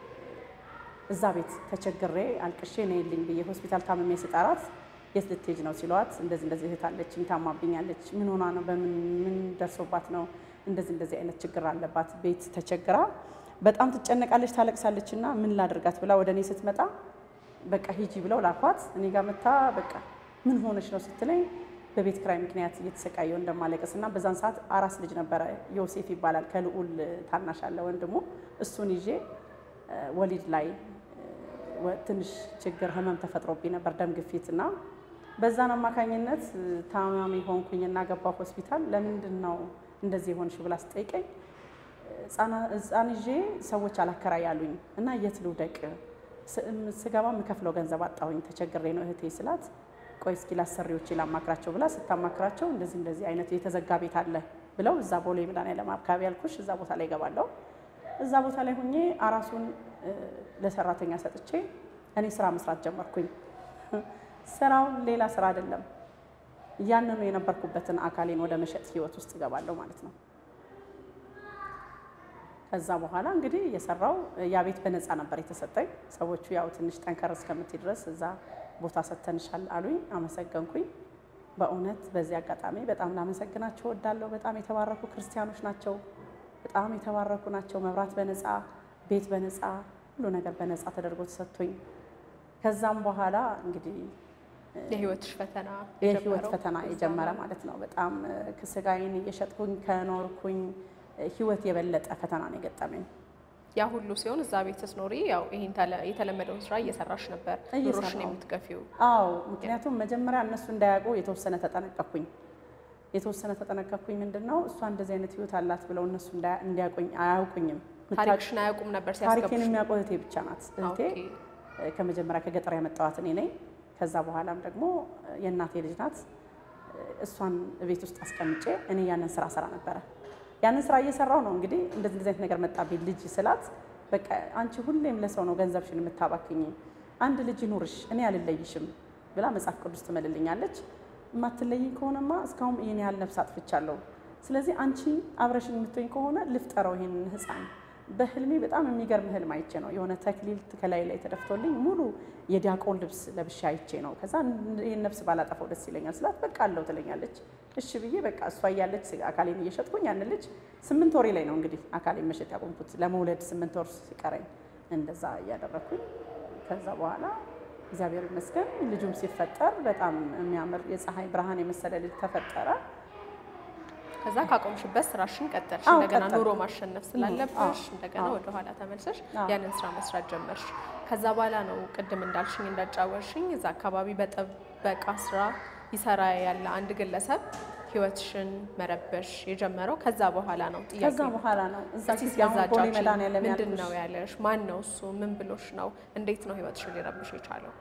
እዛ ቤት ተቸግሬ አልቅሼ ነይልኝ ብዬ ሆስፒታል ታምሜ ስጠራት የት ልትሄጂ ነው ሲለዋት፣ እንደዚህ እንደዚህ እህት አለችኝ ታማብኛለች። ምን ሆና ነው? በምን ምን ደርሶባት ነው? እንደዚህ እንደዚህ አይነት ችግር አለባት። ቤት ተቸግራ በጣም ትጨነቃለች፣ ታለቅሳለች። እና ምን ላድርጋት ብላ ወደ እኔ ስትመጣ በቃ ሂጂ ብለው ላኳት። እኔ ጋር መታ በቃ ምን ሆነች ነው ስትለኝ በቤት ክራይ ምክንያት እየተሰቃየው እንደማለቀስ እና በዛን ሰዓት አራስ ልጅ ነበረ ዮሴፍ ይባላል ከልዑል ታናሽ አለ ወንድሙ እሱን ይዤ እ፣ ወሊድ ላይ እ፣ ወ- ትንሽ ችግር ህመም ተፈጥሮብኝ ነበር ደም ግፊት እና በዛን አማካኝነት እ፣ ታማሚ ሆንኩኝና ገባሁ ሆስፒታል ለምንድን ነው እንደዚህ የሆንሽ ብላ ስጠይቀኝ ህፃና- ህፃን ይዤ ሰዎች አላከራይ አሉኝ እና የት ልውደቅ ስ- እም- ስገባ የምከፍለው ገንዘብ አጣሁኝ ተቸግሬ ነው እህቴ ስላት ቆይ እስኪ ላሰሪዎቼ ላማክራቸው ብላ ስታማክራቸው እንደዚህ እንደዚህ አይነት የተዘጋ ቤት አለ ብለው እዛ ቦሌ መድኃኔዓለም አካባቢ ያልኩሽ እዛ ቦታ ላይ እገባለሁ እዛ ቦታ ላይ ሆኜ አራሱን እ፣ ለሰራተኛ ሰጥቼ እኔ ስራ መስራት ጀመርኩኝ ስራው ሌላ ስራ አይደለም ያንኑ የነበርኩበትን አካሌን ወደ መሸጥ ህይወት ውስጥ እገባለሁ ማለት ነው ከዛ በኋላ እንግዲህ የሰራው ያ ቤት በነፃ ነበር የተሰጠኝ። ሰዎቹ ያው ትንሽ ጠንከር እስከምትይ ድረስ እዛ ቦታ ሰጥተንሻል አሉኝ። አመሰገንኩኝ። በእውነት በዚህ አጋጣሚ በጣም ላመሰግናቸው እወዳለሁ። በጣም የተባረኩ ክርስቲያኖች ናቸው። በጣም የተባረኩ ናቸው። መብራት በነፃ ቤት በነፃ ሁሉ ነገር በነፃ ተደርጎ ተሰጥቶኝ ከዛም በኋላ እንግዲህ የህይወትሽ ፈተና የህይወት የጀመረው ፈተና እዛ የጀመረ ነው። ማለት ነው። በጣም ስጋዬን እየሸጥኩኝ ከኖርኩኝ ህይወት የበለጠ ፈተና ነው የገጠመኝ። ያ ሁሉ ሲሆን እዛ ቤት ስትኖሪ ያው ይሄን ተለ- የተለመደውን ስራ እየሰራሽ ነበር ኑሮሽን እየሰራሁ። የምትገፊው። አዎ ምክንያቱም መጀመሪያ እነሱ እንዳያውቁ የተወሰነ ተጠነቀኩኝ። የተወሰነ ተጠነቀኩኝ። ምንድን ነው እሷ እንደዚህ አይነት ህይወት አላት ብለው እነሱ እንዳያ- እንዲያውቁኝ አያውቁኝም። ታሪክሽን አያውቁም ነበር ታሪኬን ሲያስገቡሽ። የሚያውቀው እህቴ ብቻ ናት። እህቴ ኦኬ። እ፣ ከመጀመሪያ ከገጠር ያመጣዋት እኔ ነኝ። ከዛ በኋላም ደግሞ እ፣ የእናቴ ልጅ ናት። እ፣ እሷን ቤት ውስጥ አስቀምጬ እኔ ያንን ስራ ስራ ነበረ። ያንን ስራ እየሰራው ነው እንግዲህ እንደዚህ እንደዚህ አይነት ነገር መጣብኝ። ልጅ ስላት በቃ አንቺ ሁሌም ለሰው ነው ገንዘብሽን የምታባክኝ፣ አንድ ልጅ ይኑርሽ፣ እኔ አልለይሽም ብላ መጽሐፍ ቅዱስ ትመልልኛለች። የማትለይኝ ከሆነማ እስካሁን ይህን ያህል ነፍስ አጥፍቻለሁ። ስለዚህ አንቺ አብረሽኝ የምትወኝ ከሆነ ልፍጠረው ይሄንን ህፃን በህልሜ በጣም የሚገርም ህልም አይቼ ነው። የሆነ ተክሊል ከላይ ላይ ተደፍቶልኝ ሙሉ የዲያቆን ልብስ ለብሼ አይቼ ነው። ከዛ ይህን ነፍስ ባላጠፈው ደስ ይለኛል ስላት በቃ አለው ትለኛለች። እሺ ብዬ በቃ እሷ እያለች አካሌን እየሸጥኩኝ ያን ልጅ ስምንት ወሬ ላይ ነው እንግዲህ አካሌን መሸጥ ያቆምኩት ለመውለድ ስምንት ወር ሲቀረኝ እንደዛ እያደረግኩኝ ከዛ በኋላ እግዚአብሔር ይመስገን ልጁም ሲፈጠር በጣም የሚያምር የፀሐይ ብርሃን የመሰለ ልጅ ተፈጠረ። ከዛ ካቆምሽበት ስራሽን ቀጠልሽ። አዎ፣ እንደገና ቀጠልኩ። ኑሮ ማሸነፍ ስላለብሽ አዎ፣ እንደገና አዎ። ወደኋላ ተመልሰሽ አዎ። ያንን ስራ መስራት ጀመርሽ። ከዛ በኋላ ነው ቅድም እንዳልሽኝ እንዳጫወርሽኝ እዛ አካባቢ በጥበቃ ስራ ይሰራ ያለ አንድ ግለሰብ ህይወትሽን መረበሽ የጀመረው ከዛ በኋላ ነው። ጥያቄ ከዛ በኋላ ነው እዛ እስቲ ጊዜ ስለዛ አሁን ቦሌ አጫውቺኝ። መድኃኒዓለም ምንድን ያልኩሽ ነው ያለሽ? ማን ነው እሱ? ምን ብሎሽ ነው? እንዴት ነው ህይወትሽን ሊረብሽ የቻለው?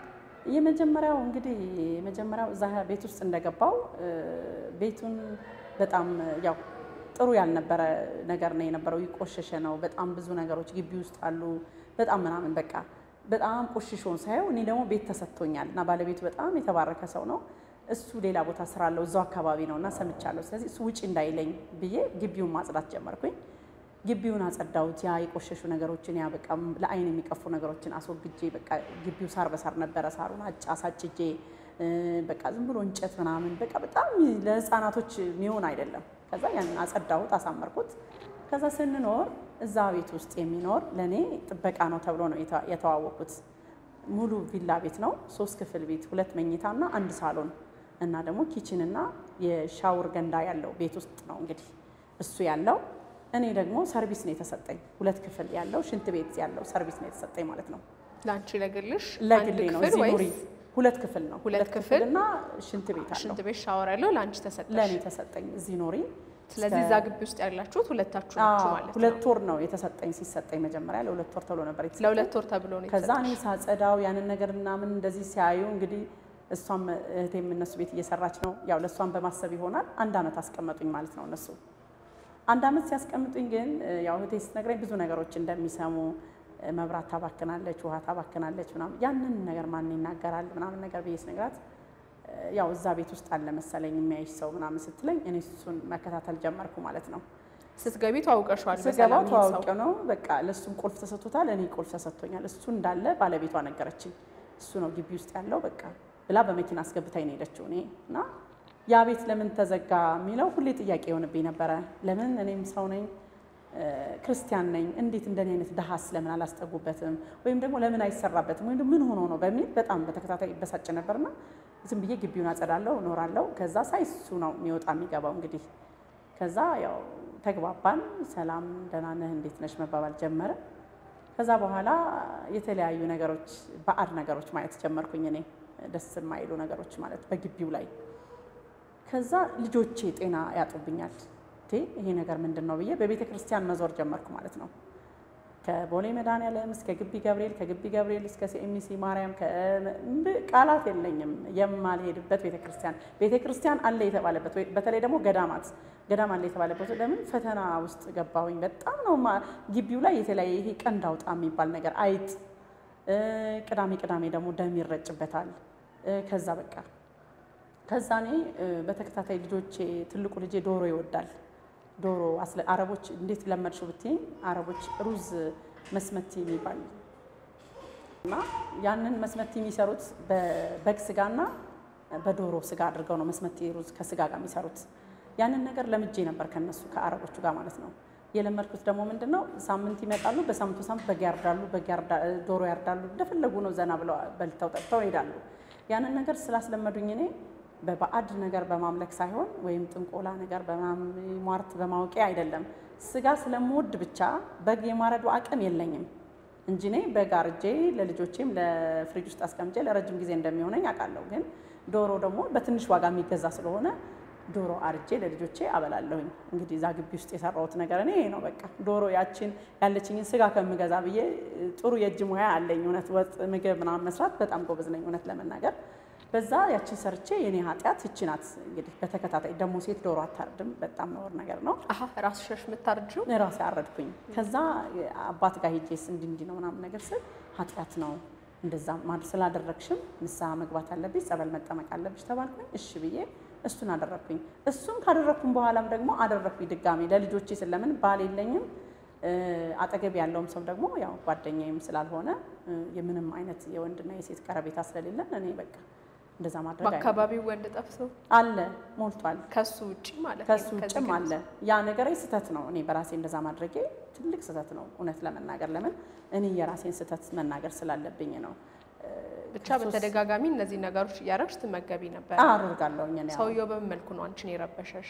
የመጀመሪያው እንግዲህ የመጀመሪያው እዛ ቤት ውስጥ እንደገባው እ፣ ቤቱን በጣም ያው ጥሩ ያልነበረ ነገር ነው የነበረው። ይቆሸሸ ነው። በጣም ብዙ ነገሮች ግቢ ውስጥ አሉ። በጣም ምናምን በቃ በጣም ቆሽሾን ሳየው እኔ ደግሞ ቤት ተሰጥቶኛል እና ባለቤቱ በጣም የተባረከ ሰው ነው። እሱ ሌላ ቦታ ስራ አለው እዛው አካባቢ ነው እና ሰምቻለሁ። ስለዚህ እሱ ውጭ እንዳይለኝ ብዬ ግቢውን ማጽዳት ጀመርኩኝ። ግቢውን አጸዳሁት። ያ የቆሸሹ ነገሮችን ያ በቃ ለአይን የሚቀፉ ነገሮችን አስወግጄ በቃ ግቢው ሳር በሳር ነበረ። ሳሩን አጫ አሳጭጄ እ፣ በቃ ዝም ብሎ እንጨት ምናምን በቃ በጣም ለህፃናቶች የሚሆን አይደለም። ከዛ ያንን አጸዳሁት፣ አሳመርኩት። ከዛ ስንኖር እዛ ቤት ውስጥ የሚኖር ለእኔ ጥበቃ ነው ተብሎ ነው የተ- የተዋወቁት። ሙሉ ቪላ ቤት ነው። ሶስት ክፍል ቤት፣ ሁለት መኝታ እና አንድ ሳሎን እና ደግሞ ኪችን እና የሻወር ገንዳ ያለው ቤት ውስጥ ነው እንግዲህ እሱ ያለው። እኔ ደግሞ ሰርቪስ ነው የተሰጠኝ። ሁለት ክፍል ያለው ሽንት ቤት ያለው ሰርቪስ ነው የተሰጠኝ ማለት ነው። ለአንቺ ለግልሽ ለግሌ አንድ ነው። ክፍል እዚህ ኑሪ። ወይስ ሁለት ክፍል ነው። ሁለት ክፍል እና ሽንት ቤት አለው ሽንት ቤት ሻወር ያለው ለአንቺ ተሰጠሽ? ለእኔ ተሰጠኝ። እዚህ ኑሪ። ስለዚህ እዛ ግቢ ውስጥ ያላችሁት ሁለታችሁ ናችሁ አዎ፣ ማለት ነው። ሁለት ወር ነው የተሰጠኝ። ሲሰጠኝ መጀመሪያ ለሁለት ወር ተብሎ ነበር የተሰጠኝ። ለሁለት ወር ተብሎ ነው ከዛ የተሰጠሽ። እኔ ሳጸዳው ያንን ነገር ምናምን እንደዚህ ሲያዩ እንግዲህ እሷም እህቴም እነሱ ቤት እየሰራች ነው። ያው ለእሷም በማሰብ ይሆናል አንድ አመት አስቀመጡኝ ማለት ነው እነሱ አንድ አመት ሲያስቀምጡኝ ግን እ፣ ያው እህቴ ስትነግረኝ ብዙ ነገሮች እንደሚሰሙ እ፣ መብራት ታባክናለች፣ ውሃ ታባክናለች ምናምን ያንን ነገር ማን ይናገራል ምናምን ነገር ብዬ ስነግራት እ፣ ያው እዛ ቤት ውስጥ አለ መሰለኝ የሚያይሽ ሰው ምናምን ስትለኝ እኔ እሱን መከታተል ጀመርኩ ማለት ነው። ስትገቢ ተዋውቀሽዋል ስገባ በሰላም ይሄ ሰው? ተዋውቀ ነው በቃ ለእሱም ቁልፍ ተሰጥቶታል፣ እኔ ቁልፍ ተሰጥቶኛል። እሱ እንዳለ ባለቤቷ ነገረችኝ። እሱ ነው ግቢ ውስጥ ያለው በቃ ብላ በመኪና አስገብታኝ ነው የሄደችው። እኔ እና ያ ቤት ለምን ተዘጋ የሚለው ሁሌ ጥያቄ የሆንብኝ ነበረ። ለምን እኔም ሰው ነኝ እ፣ ክርስቲያን ነኝ፣ እንዴት እንደኔ አይነት ድሃስ ለምን አላስጠጉበትም? ወይም ደግሞ ለምን አይሰራበትም? ወይም ደግሞ ምን ሆኖ ነው በሚል በጣም በተከታታይ ይበሳጭ ነበርና ዝም ብዬ ግቢውን አጸዳለሁ፣ እኖራለሁ። ከዛ ሳይ እሱ ነው የሚወጣ የሚገባው እንግዲህ ከዛ ያው ተግባባን። ሰላም ደህና ነህ እንዴት ነሽ መባባል ጀመረ። ከዛ በኋላ የተለያዩ ነገሮች ባዕድ ነገሮች ማየት ጀመርኩኝ እኔ ደስ የማይሉ ነገሮች ማለት በግቢው ላይ። ከዛ ልጆቼ ጤና ያጡብኛል። እንዴ ይሄ ነገር ምንድን ነው ብዬ በቤተ ክርስቲያን መዞር ጀመርኩ ማለት ነው። ከቦሌ መድኃኔዓለም እስከ ግቢ ገብርኤል፣ ከግቢ ገብርኤል እስከ ሲኤምሲ ማርያም ከ- ብ- ቃላት የለኝም የማልሄድበት ቤተ ክርስቲያን ቤተ ክርስቲያን አለ የተባለበት ወይ- በተለይ ደግሞ ገዳማት ገዳም አለ የተባለበት ለምን ፈተና ውስጥ ገባሁኝ። በጣም ነው ማ- ግቢው ላይ የተለያየ ይሄ ቀንድ አውጣ የሚባል ነገር አይጥ፣ እ፣ ቅዳሜ ቅዳሜ ደግሞ ደም ይረጭበታል። እ፣ ከዛ በቃ ከዛ እኔ እ፣ በተከታታይ ልጆቼ ትልቁ ልጄ ዶሮ ይወዳል። ዶሮ አስለ አረቦች እንዴት ለመድሽው ብትይኝ አረቦች ሩዝ መስመቲ የሚባል እና ያንን መስመቲ የሚሰሩት በበግ ስጋና በዶሮ ስጋ አድርገው ነው መስመቲ ሩዝ ከስጋ ጋር የሚሰሩት። ያንን ነገር ለምጄ ነበር ከነሱ ከአረቦቹ ጋር ማለት ነው። የለመድኩት ደግሞ ምንድን ነው ሳምንት ይመጣሉ። በሳምንቱ ሳምንት በግ ያርዳሉ፣ በግ ያርዳ- ዶሮ ያርዳሉ። እንደፈለጉ ነው ዘና ብለው በልተው ጠጥተው ይሄዳሉ። ያንን ነገር ስላስለመዱኝ እኔ በባዕድ ነገር በማምለክ ሳይሆን ወይም ጥንቆላ ነገር በምናምን ሟርት በማወቄ አይደለም። ስጋ ስለምወድ ብቻ በግ የማረዱ አቅም የለኝም እንጂ እኔ በግ አርጄ ለልጆቼም ለፍሪጅ ውስጥ አስቀምጬ ለረጅም ጊዜ እንደሚሆነኝ አውቃለሁ። ግን ዶሮ ደግሞ በትንሽ ዋጋ የሚገዛ ስለሆነ ዶሮ አርጄ ለልጆቼ አበላለሁኝ። እንግዲህ እዛ ግቢ ውስጥ የሰራሁት ነገር እኔ ይሄ ነው። በቃ ዶሮ ያችን ያለችኝን ስጋ ከምገዛ ብዬ ጥሩ የእጅ ሙያ አለኝ። እውነት ወጥ ምግብ ምናምን መስራት በጣም ጎበዝ ነኝ እውነት ለመናገር በዛ ያችን ሰርቼ የኔ ኃጢአት ይቺ ናት። እንግዲህ በተከታታይ ደግሞ ሴት ዶሮ አታርድም፣ በጣም ነውር ነገር ነው። አሀ ራስሽ ነሽ የምታርጂው? ራሴ አረድኩኝ። ከዛ አባት ጋር ሄጄስ እንዲህ እንዲህ ነው ምናምን ነገር ስል ኃጢአት ነው እንደዛ ማድረግ ስላደረግሽም ንስሐ መግባት አለብሽ፣ ጸበል መጠመቅ አለብሽ ተባልኩኝ። እሺ ብዬ እሱን አደረግኩኝ። እሱን ካደረግኩም በኋላም ደግሞ አደረግኩኝ ድጋሚ ለልጆቼ ስለምን ባል የለኝም እ፣ አጠገብ ያለውም ሰው ደግሞ ያው ጓደኛዬም ስላልሆነ እ፣ የምንም አይነት የወንድና የሴት ቀረቤታ ስለሌለን እኔ በቃ እንደዛ ማድረግ አይሆንም። በአካባቢው ወንድ ጠፍቶ አለ ሞልቷል። ከሱ ውጭ ማለት ነው። ከሱ ከዚህ ውጭም ግን አለ። ያ ነገር ስህተት ነው። እኔ በራሴ እንደዛ ማድረጌ ትልቅ ስህተት ነው። እውነት ለመናገር ለምን እኔ የራሴን ስህተት መናገር ስላለብኝ ነው። ብቻ በተደጋጋሚ እነዚህ ነገሮች እያደረግሽ ትመገቢ ነበር። አደርጋለሁኝ እኔ አዎ። ሰውየው በምን መልኩ ነው አንቺን የረበሸሽ?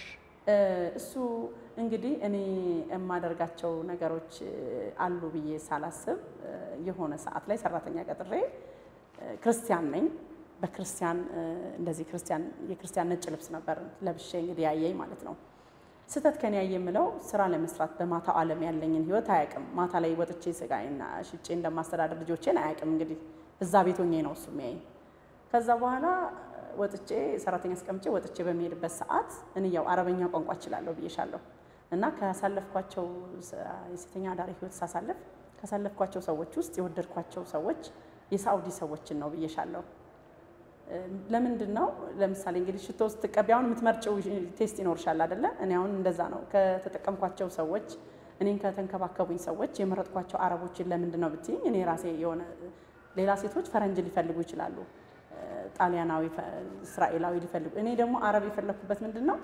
እሱ እንግዲህ እኔ የማደርጋቸው ነገሮች አሉ ብዬ ሳላስብ የሆነ ሰዓት ላይ ሰራተኛ ቀጥሬ ክርስቲያን ነኝ። በክርስቲያን እንደዚህ ክርስቲያን የክርስቲያን ነጭ ልብስ ነበር ለብሼ እንግዲህ ያየኝ ማለት ነው። ስህተት ከኔ ያየ የምለው ስራ ለመስራት በማታው ዓለም ያለኝን ህይወት አያውቅም። ማታ ላይ ወጥቼ ስጋዬና ሽጬ እንደማስተዳደር ልጆቼን አያውቅም። እንግዲህ እዛ ቤት ሆኜ ነው እሱ የሚያየኝ። ከዛ በኋላ ወጥቼ ሰራተኛ አስቀምጬ ወጥቼ በሚሄድበት ሰዓት እኔ ያው አረበኛ ቋንቋ እችላለሁ ብዬሻለሁ እና ካሳለፍኳቸው የሴተኛ አዳሪ ህይወት ሳሳለፍ ካሳለፍኳቸው ሰዎች ውስጥ የወደድኳቸው ሰዎች የሳኡዲ ሰዎችን ነው ብዬሻለሁ። ለምንድን ነው ለምሳሌ እንግዲህ ሽቶ ስትቀቢ አሁን የምትመርጭው ቴስት ይኖርሻል አይደለ? እኔ አሁን እንደዛ ነው ከተጠቀምኳቸው ሰዎች እኔን ከተንከባከቡኝ ሰዎች የመረጥኳቸው አረቦችን ለምንድን ነው ብትይኝ እኔ ራሴ የሆነ ሌላ ሴቶች ፈረንጅ ሊፈልጉ ይችላሉ፣ ጣሊያናዊ፣ እስራኤላዊ ሊፈልጉ እኔ ደግሞ አረብ የፈለግኩበት ምንድን ነው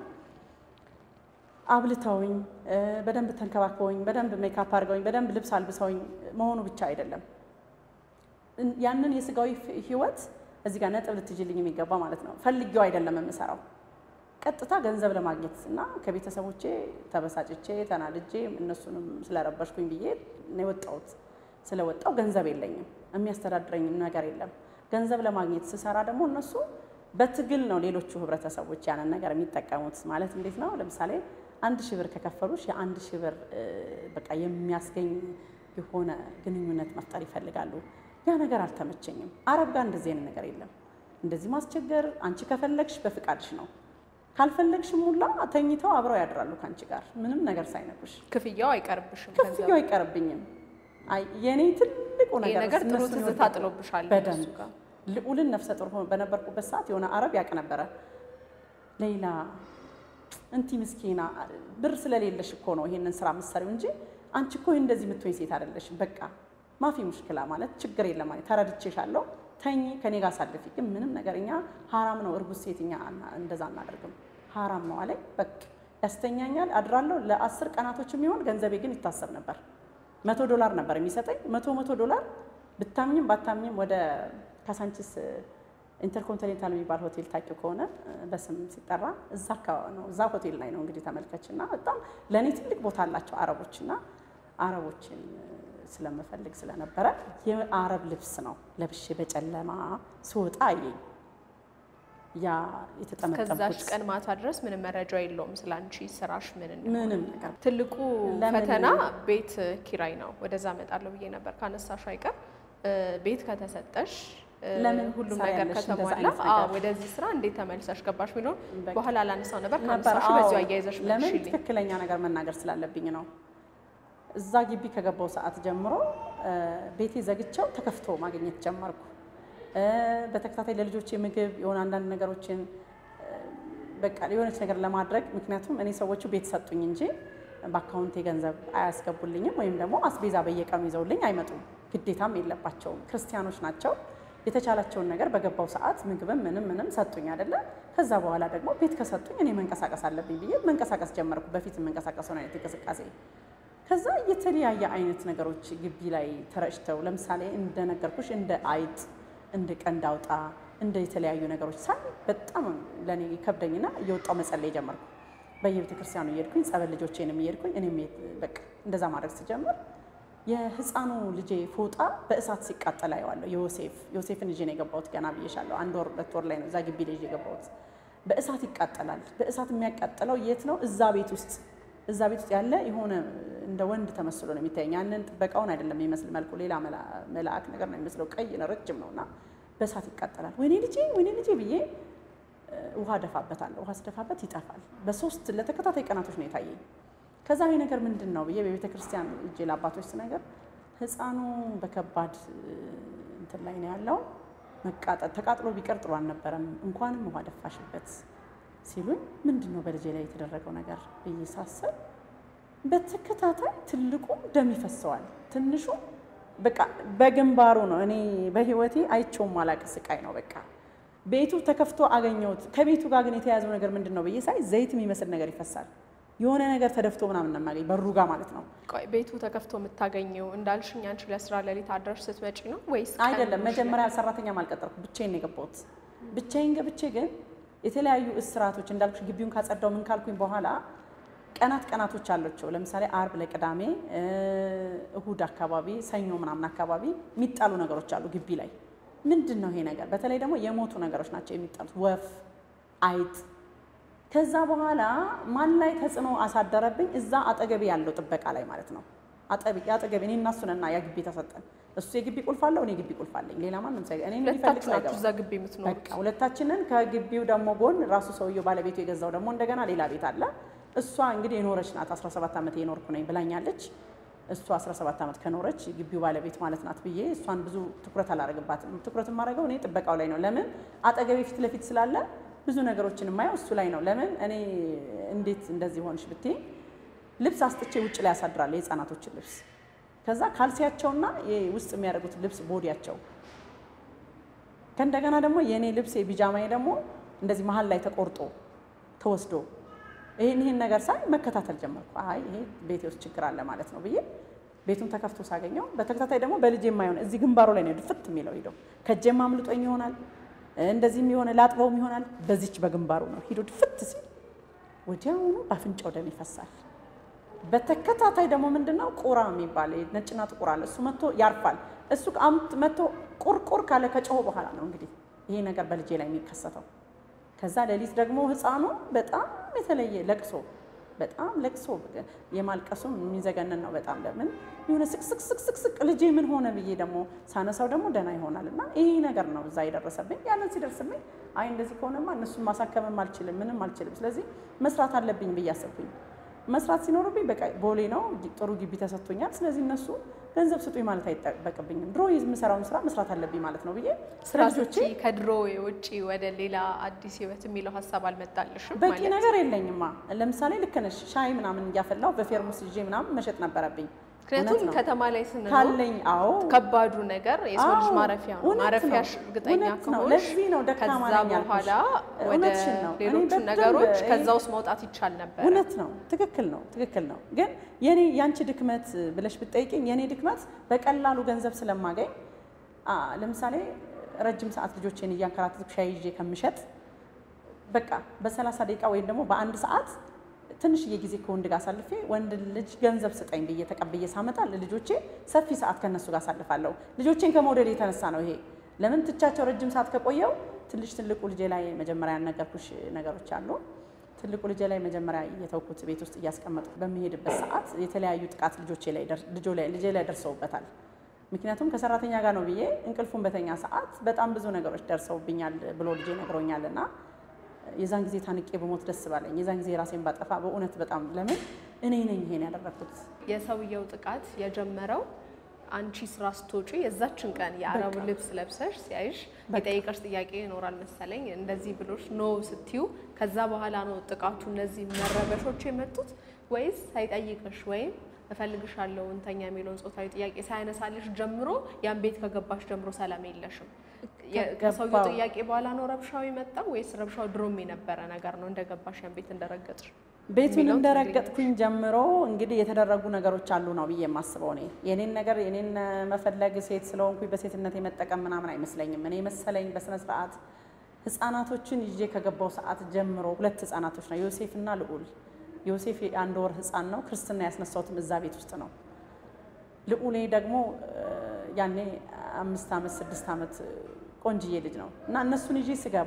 አብልተውኝ በደንብ ተንከባክበውኝ በደንብ ሜካፕ አድርገውኝ በደንብ ልብስ አልብሰውኝ መሆኑ ብቻ አይደለም ያንን የስጋዊ ህይወት እዚህ ጋር ነጥብ ልትጅልኝ የሚገባ ማለት ነው። ፈልጌው አይደለም የምሰራው ቀጥታ ገንዘብ ለማግኘት እና ከቤተሰቦቼ ተበሳጭቼ ተናድጄ እነሱንም ስለረበሽኩኝ ብዬ ነው የወጣሁት። ስለወጣው ገንዘብ የለኝም፣ የሚያስተዳድረኝ ነገር የለም። ገንዘብ ለማግኘት ስሰራ ደግሞ እነሱ በትግል ነው ሌሎቹ ህብረተሰቦች ያንን ነገር የሚጠቀሙት። ማለት እንዴት ነው? ለምሳሌ አንድ ሺህ ብር ከከፈሉሽ የአንድ ሺህ ብር በቃ የሚያስገኝ የሆነ ግንኙነት መፍጠር ይፈልጋሉ። ያ ነገር አልተመቸኝም። አረብ ጋር እንደዚህ አይነት ነገር የለም። እንደዚህ ማስቸገር፣ አንቺ ከፈለግሽ በፍቃድሽ ነው፣ ካልፈለግሽም ሙላ ተኝተው አብረው ያድራሉ ከአንቺ ጋር ምንም ነገር ሳይነኩሽ። ክፍያው አይቀርብሽም። ክፍያው አይቀርብኝም። አይ የኔ ትልቁ ይሄ ነገር ነገር ጥሩ እነሱን ትዝታ ይወዳሉ። ጥሎብሻል በደንብ እነሱ ጋር። ልዑልን ነፍሰ ጡር ሆኖ በነበርኩበት ሰዓት የሆነ አረብ ያውቅ ነበረ። ሌላ እንቲ ምስኪና ብር ስለሌለሽ እኮ ነው ይሄንን ስራ የምትሰሪው እንጂ አንቺ እኮ እንደዚህ የምትሆኝ ሴት አይደለሽም። በቃ ማፊ ሙሽክላ ማለት ችግር የለም ማለት ተረድቼሻለሁ፣ ተኝ ከኔ ጋር ሳልፊ። ግን ምንም ነገር እኛ ሀራም ነው እርጉዝ ሴት እኛ አና- እንደዛ አናደርግም፣ ሀራም ነው አለኝ። በቃ ያስተኛኛል፣ አድራለሁ። ለአስር ቀናቶች የሚሆን ገንዘቤ ግን ይታሰብ ነበር። መቶ ዶላር ነበር የሚሰጠኝ። መቶ መቶ ዶላር ብታምኝም ባታምኝም ወደ ካሳንቺስ ኢንተርኮንቲኔንታል የሚባል ሆቴል ታውቂው ከሆነ በስም ሲጠራ እዛ አካባቢ ነው። እዛ ሆቴል ላይ ነው እንግዲህ ተመልከች። እና በጣም ለእኔ ትልቅ ቦታ አላቸው አረቦች እና አረቦችን ስለምፈልግ ስለነበረ የአረብ ልብስ ነው ለብሼ በጨለማ ስወጣ አየኝ። ያ ከዛች የተጠመጠምኩት ቀን ማታ ድረስ ምንም መረጃ የለውም ስለ አንቺ ስራሽ ምን እንደሆነ። ምንም ነገር ትልቁ ለምን- ፈተና ቤት ኪራይ ነው። ወደዛ እመጣለሁ ብዬ ነበር ካነሳሽ አይቀር እ፣ ቤት ከተሰጠሽ እ፣ ለምን ሁሉም ትሰሪያለሽ ነገር እንደዛ ከተሟላ አይነት አዎ፣ ነገር? ወደዚህ ስራ እንዴት ተመልሰሽ ገባሽ የሚለውን በቃ በኋላ ላነሳው ነበር። ነበር ካነሳሽ አዎ። በዚሁ አያይዘሽ ለምን መልሽልኝ። ትክክለኛ ነገር መናገር ስላለብኝ ነው። እዛ ግቢ ከገባው ሰዓት ጀምሮ እ፣ ቤቴ ዘግቼው ተከፍቶ ማግኘት ጀመርኩ። እ፣ በተከታታይ ለልጆቼ ምግብ የሆነ አንዳንድ ነገሮችን እ፣ በቃ የሆነች ነገር ለማድረግ ምክንያቱም እኔ ሰዎቹ ቤት ሰጡኝ እንጂ በአካውንቴ ገንዘብ አያስገቡልኝም ወይም ደግሞ አስቤዛ በየቀኑ ይዘውልኝ አይመጡም። ግዴታም የለባቸውም። ክርስቲያኖች ናቸው። የተቻላቸውን ነገር በገባው ሰዓት ምግብም ምንም ምንም ሰጡኝ አይደለ። ከዛ በኋላ ደግሞ ቤት ከሰጡኝ እኔ መንቀሳቀስ አለብኝ ብዬ መንቀሳቀስ ጀመርኩ። በፊት የምንቀሳቀሰውን አይነት እንቅስቃሴ ከዛ የተለያየ አይነት ነገሮች ግቢ ላይ ተረጭተው ለምሳሌ እንደነገርኩሽ እንደ አይጥ፣ እንደ ቀንድ አውጣ፣ እንደ የተለያዩ ነገሮች ሳይ በጣም ለእኔ ከብደኝና እየወጣው መጸለይ ጀመርኩ። በየቤተ ክርስቲያኑ እየሄድኩኝ ጸበል ልጆቼንም እየሄድኩኝ እኔም በቃ እንደዛ ማድረግ ስጀምር የህፃኑ ልጄ ፎጣ በእሳት ሲቃጠል አየዋለሁ። ዮሴፍ ዮሴፍን ይዤ ነው የገባሁት። ገና ብዬሻለሁ። አንድ ወር ሁለት ወር ላይ ነው እዛ ግቢ ላይ ይዤ የገባሁት። በእሳት ይቃጠላል። በእሳት የሚያቃጥለው የት ነው? እዛ ቤት ውስጥ እዛ ቤት ውስጥ ያለ የሆነ እንደ ወንድ ተመስሎ ነው የሚታየኝ። ያንን ጥበቃውን አይደለም የሚመስል መልኩ ሌላ መላ- መልአክ ነገር ነው የሚመስለው። ቀይ ነው፣ ረጅም ነው እና በእሳት ይቃጠላል። ወይኔ ልጄ ወይኔ ልጄ ብዬ እ፣ ውሃ ደፋበታለሁ። ውሃ ስደፋበት ይጠፋል። በሶስት ለተከታታይ ቀናቶች ነው የታየኝ። ከዛ ይሄ ነገር ምንድን ነው ብዬ በቤተ ክርስቲያን እጄ ለአባቶች ስነገር ህፃኑ በከባድ እ፣ እንትን ላይ ነው ያለው መቃጠል ተቃጥሎ ቢቀር ጥሩ አልነበረም፣ እንኳንም ውሃ ደፋሽበት ሲሉኝ ምንድን ነው በልጄ ላይ የተደረገው ነገር ብዬ ሳስብ በተከታታይ ትልቁ ደም ይፈሰዋል፣ ትንሹ በቃ በግንባሩ ነው። እኔ በህይወቴ አይቼውም አላቅ ስቃይ ነው። በቃ ቤቱ ተከፍቶ አገኘሁት። ከቤቱ ጋር ግን የተያያዘው ነገር ምንድን ነው ብዬ ሳይ ዘይት የሚመስል ነገር ይፈሳል። የሆነ ነገር ተደፍቶ ምናምን ነው የማገኝ በሩ ጋር ማለት ነው። ቆይ ቤቱ ተከፍቶ የምታገኘው እንዳልሽኝ አንቺ ለስራ ሌሊት አድረሽ ስትመጪ ነው ወይስ ቀን አይደለም ሙሉ መጀመሪያ ሰራተኛም አልቀጠርኩ ብቻዬን ነው የገባሁት። ብቻዬን ገብቼ ግን የተለያዩ እስራቶች እንዳልኩሽ ግቢውን ካጸዳው ምን ካልኩኝ በኋላ ቀናት ቀናቶች አሏቸው። ለምሳሌ አርብ ለቅዳሜ እ፣ እሁድ አካባቢ ሰኞ ምናምን አካባቢ የሚጣሉ ነገሮች አሉ ግቢ ላይ። ምንድን ነው ይሄ ነገር? በተለይ ደግሞ የሞቱ ነገሮች ናቸው የሚጣሉት፣ ወፍ፣ አይጥ። ከዛ በኋላ ማን ላይ ተጽዕኖ አሳደረብኝ? እዛ አጠገቤ ያለው ጥበቃ ላይ ማለት ነው። አጠቢ- አጠገቤ እኔ እና እሱንና ያ ግቢ ተሰጠን። እሱ የግቢ ቁልፍ አለው፣ እኔ የግቢ ቁልፍ አለኝ። ሌላ ማንም ሳይ እኔ የሚፈልግ ሁለታችሁ ሰው ናችሁ አይገባም። እዛ ግቢ የምትኖሩት? በቃ ሁለታችንን ከግቢው ደግሞ ጎን ራሱ ሰውየው ባለቤቱ የገዛው ደግሞ እንደገና ሌላ ቤት አለ። እሷ እንግዲህ የኖረች ናት 17 ዓመት የኖርኩ ነኝ ብላኛለች። እሷ 17 ዓመት ከኖረች ግቢው ባለቤት ማለት ናት ብዬ እሷን ብዙ ትኩረት አላደርግባትም። ትኩረት የማደርገው እኔ ጥበቃው ላይ ነው። ለምን አጠገቤ ፊት ለፊት ስላለ ብዙ ነገሮችን የማየው እሱ ላይ ነው። ለምን እኔ እንዴት እንደዚህ ሆንሽ ብትይ ልብስ አስጥቼ ውጭ ላይ ያሳድራለሁ የህፃናቶችን ልብስ ከዛ ካልሲያቸውና ይሄ ውስጥ የሚያደርጉት ልብስ ቦዲያቸው ከእንደገና ደግሞ የእኔ ልብስ የቢጃማዬ ደግሞ እንደዚህ መሀል ላይ ተቆርጦ ተወስዶ ይህን ይህን ነገር ሳይ መከታተል ጀመርኩ። አይ ይሄ ቤቴ ውስጥ ችግር አለ ማለት ነው ብዬ ቤቱን ተከፍቶ ሳገኘው በተከታታይ ደግሞ በልጄ የማይሆን እዚህ ግንባሩ ላይ ነው ድፍት የሚለው ሂዶ ከእጄም አምልጦኝ ይሆናል እንደዚህም የሆነ ላጥበውም ይሆናል በዚች በግንባሩ ነው ሂዶ ድፍት ሲል ወዲያውኑ በአፍንጫው ደም ይፈሳል። በተከታታይ ደግሞ ምንድነው ቁራ የሚባል ነጭና ጥቁር አለ። እሱ መጥቶ ያርፋል። እሱ አምጥ መጥቶ ቁርቁር ካለ ከጮኸ በኋላ ነው እንግዲህ ይሄ ነገር በልጄ ላይ የሚከሰተው። ከዛ ሌሊት ደግሞ ህፃኑ በጣም የተለየ ለቅሶ በጣም ለቅሶ የማልቀሱም የሚዘገንን ነው በጣም ለምን የሆነ ስቅስቅስቅስቅ ልጄ ምን ሆነ ብዬ ደግሞ ሳነሳው ደግሞ ደህና ይሆናል እና ይሄ ነገር ነው እዛ የደረሰብኝ። ያንን ሲደርስብኝ አይ እንደዚህ ከሆነማ እነሱን ማሳከምም አልችልም ምንም አልችልም፣ ስለዚህ መስራት አለብኝ ብዬ አሰብኩኝ። መስራት ሲኖርብኝ በቃ ቦሌ ነው ጥሩ ግቢ ተሰጥቶኛል። ስለዚህ እነሱ ገንዘብ ስጡኝ ማለት አይጠበቅብኝም። ድሮ የምሰራውን ስራ መስራት አለብኝ ማለት ነው ብዬ ስራ ልጆቼ ስትይ ከድሮ ውጪ ወደ ሌላ አዲስ ህይወት የሚለው ሀሳብ አልመጣልሽም በቂ ማለት? ነገር የለኝማ። ለምሳሌ ልክ ነሽ፣ ሻይ ምናምን እያፈላው በፌርሙስ ይዤ ምናምን መሸጥ ነበረብኝ። ምክንያቱም እውነት ነው። ከተማ ላይ ስንኖር ካለኝ አዎ ከባዱ ነገር የሰው ልጅ አዎ፣ ማረፊያ ነው። እውነት ነው። ማረፊያሽ እርግጠኛ እውነት ነው። ከሆንሽ ለዚህ ነው ደካማ ከዛ ነኝ ያልኩሽ። በኋላ ወደ እውነትሽን ነው። እኔ ሌሎቹ በደንብ ነገሮች ይሄ- ከዛ ውስጥ መውጣት ይቻል ነበር። እውነት ነው። ትክክል ነው። ትክክል ነው። ግን የኔ ያንቺ ድክመት ብለሽ ብትጠይቅኝ የኔ ድክመት በቀላሉ ገንዘብ ስለማገኝ አ ለምሳሌ ረጅም ሰዓት ልጆቼን እያንከራተትኩ ሻይ ይዤ ከምሸጥ በቃ በሰላሳ ደቂቃ ወይም ደግሞ በአንድ ሰዓት ትንሽዬ ጊዜ ከወንድ ጋር አሳልፌ ወንድ ልጅ ገንዘብ ስጠኝ ብዬ ተቀብዬ ሳመጣ ልጆቼ ሰፊ ሰዓት ከነሱ ጋር አሳልፋለሁ። ልጆቼን ከመውደድ የተነሳ ነው ይሄ። ለምን ትቻቸው ረጅም ሰዓት ከቆየው ትንሽ ትልቁ ልጄ ላይ መጀመሪያ ያነገርኩሽ ነገሮች አሉ። ትልቁ ልጄ ላይ መጀመሪያ እየተውኩት ቤት ውስጥ እያስቀመጥኩ በሚሄድበት ሰዓት የተለያዩ ጥቃት ልጆቼ ላይ ደር- ልጆ ላይ ልጄ ላይ ደርሰውበታል። ምክንያቱም ከሰራተኛ ጋር ነው ብዬ እንቅልፉን በተኛ ሰዓት በጣም ብዙ ነገሮች ደርሰውብኛል ብሎ ልጄ ነግሮኛል እና የዛን ጊዜ ታንቄ በሞት ደስ ባለኝ። የዛን ጊዜ ራሴን ባጠፋ በእውነት በጣም ለምን እኔ ነኝ ይሄን ያደረግኩት። የሰውየው ጥቃት የጀመረው አንቺ ስራ ስትወጪ የዛችን ቀን የአረቡ ልብስ ለብሰሽ ሲያይሽ የጠየቀሽ ጥያቄ ይኖራል መሰለኝ። እንደዚህ ብሎሽ ኖ ስትዩ ከዛ በኋላ ነው ጥቃቱ እነዚህ መረበሾች የመጡት ወይስ ሳይጠይቅሽ ወይም እፈልግሻለሁ እንተኛ የሚለውን ጾታዊ ጥያቄ ሳያነሳልሽ ጀምሮ ያን ቤት ከገባሽ ጀምሮ ሰላም የለሽም? የ- ከሰውየው ከገባው- ጥያቄ በኋላ ነው ረብሻው የመጣው ወይስ ረብሻው ድሮም የነበረ ነገር ነው እንደገባሽ ያን ቤት እንደረገጥሽ? ቤቱን የሚለውን እንደረገጥኩኝ ጀምሮ እንግዲህ የተደረጉ ነገሮች አሉ ነው ብዬ የማስበው። እኔ የኔን ነገር የኔን መፈለግ ሴት ስለሆንኩኝ በሴትነት የመጠቀም ምናምን አይመስለኝም። እኔ መሰለኝ በስነ ስርዓት ህፃናቶችን ይዤ ከገባው ሰዓት ጀምሮ ሁለት ህፃናቶች ነው ዮሴፍ እና ልዑል። ዮሴፍ የአንድ ወር ህፃን ነው። ክርስትና ያስነሳሁትም እዛ ቤት ውስጥ ነው። ልዑሌ ደግሞ እ፣ ያኔ አምስት ዓመት ስድስት ዓመት ቆንጅዬ ልጅ ነው እና እነሱን ይዤ ስገባ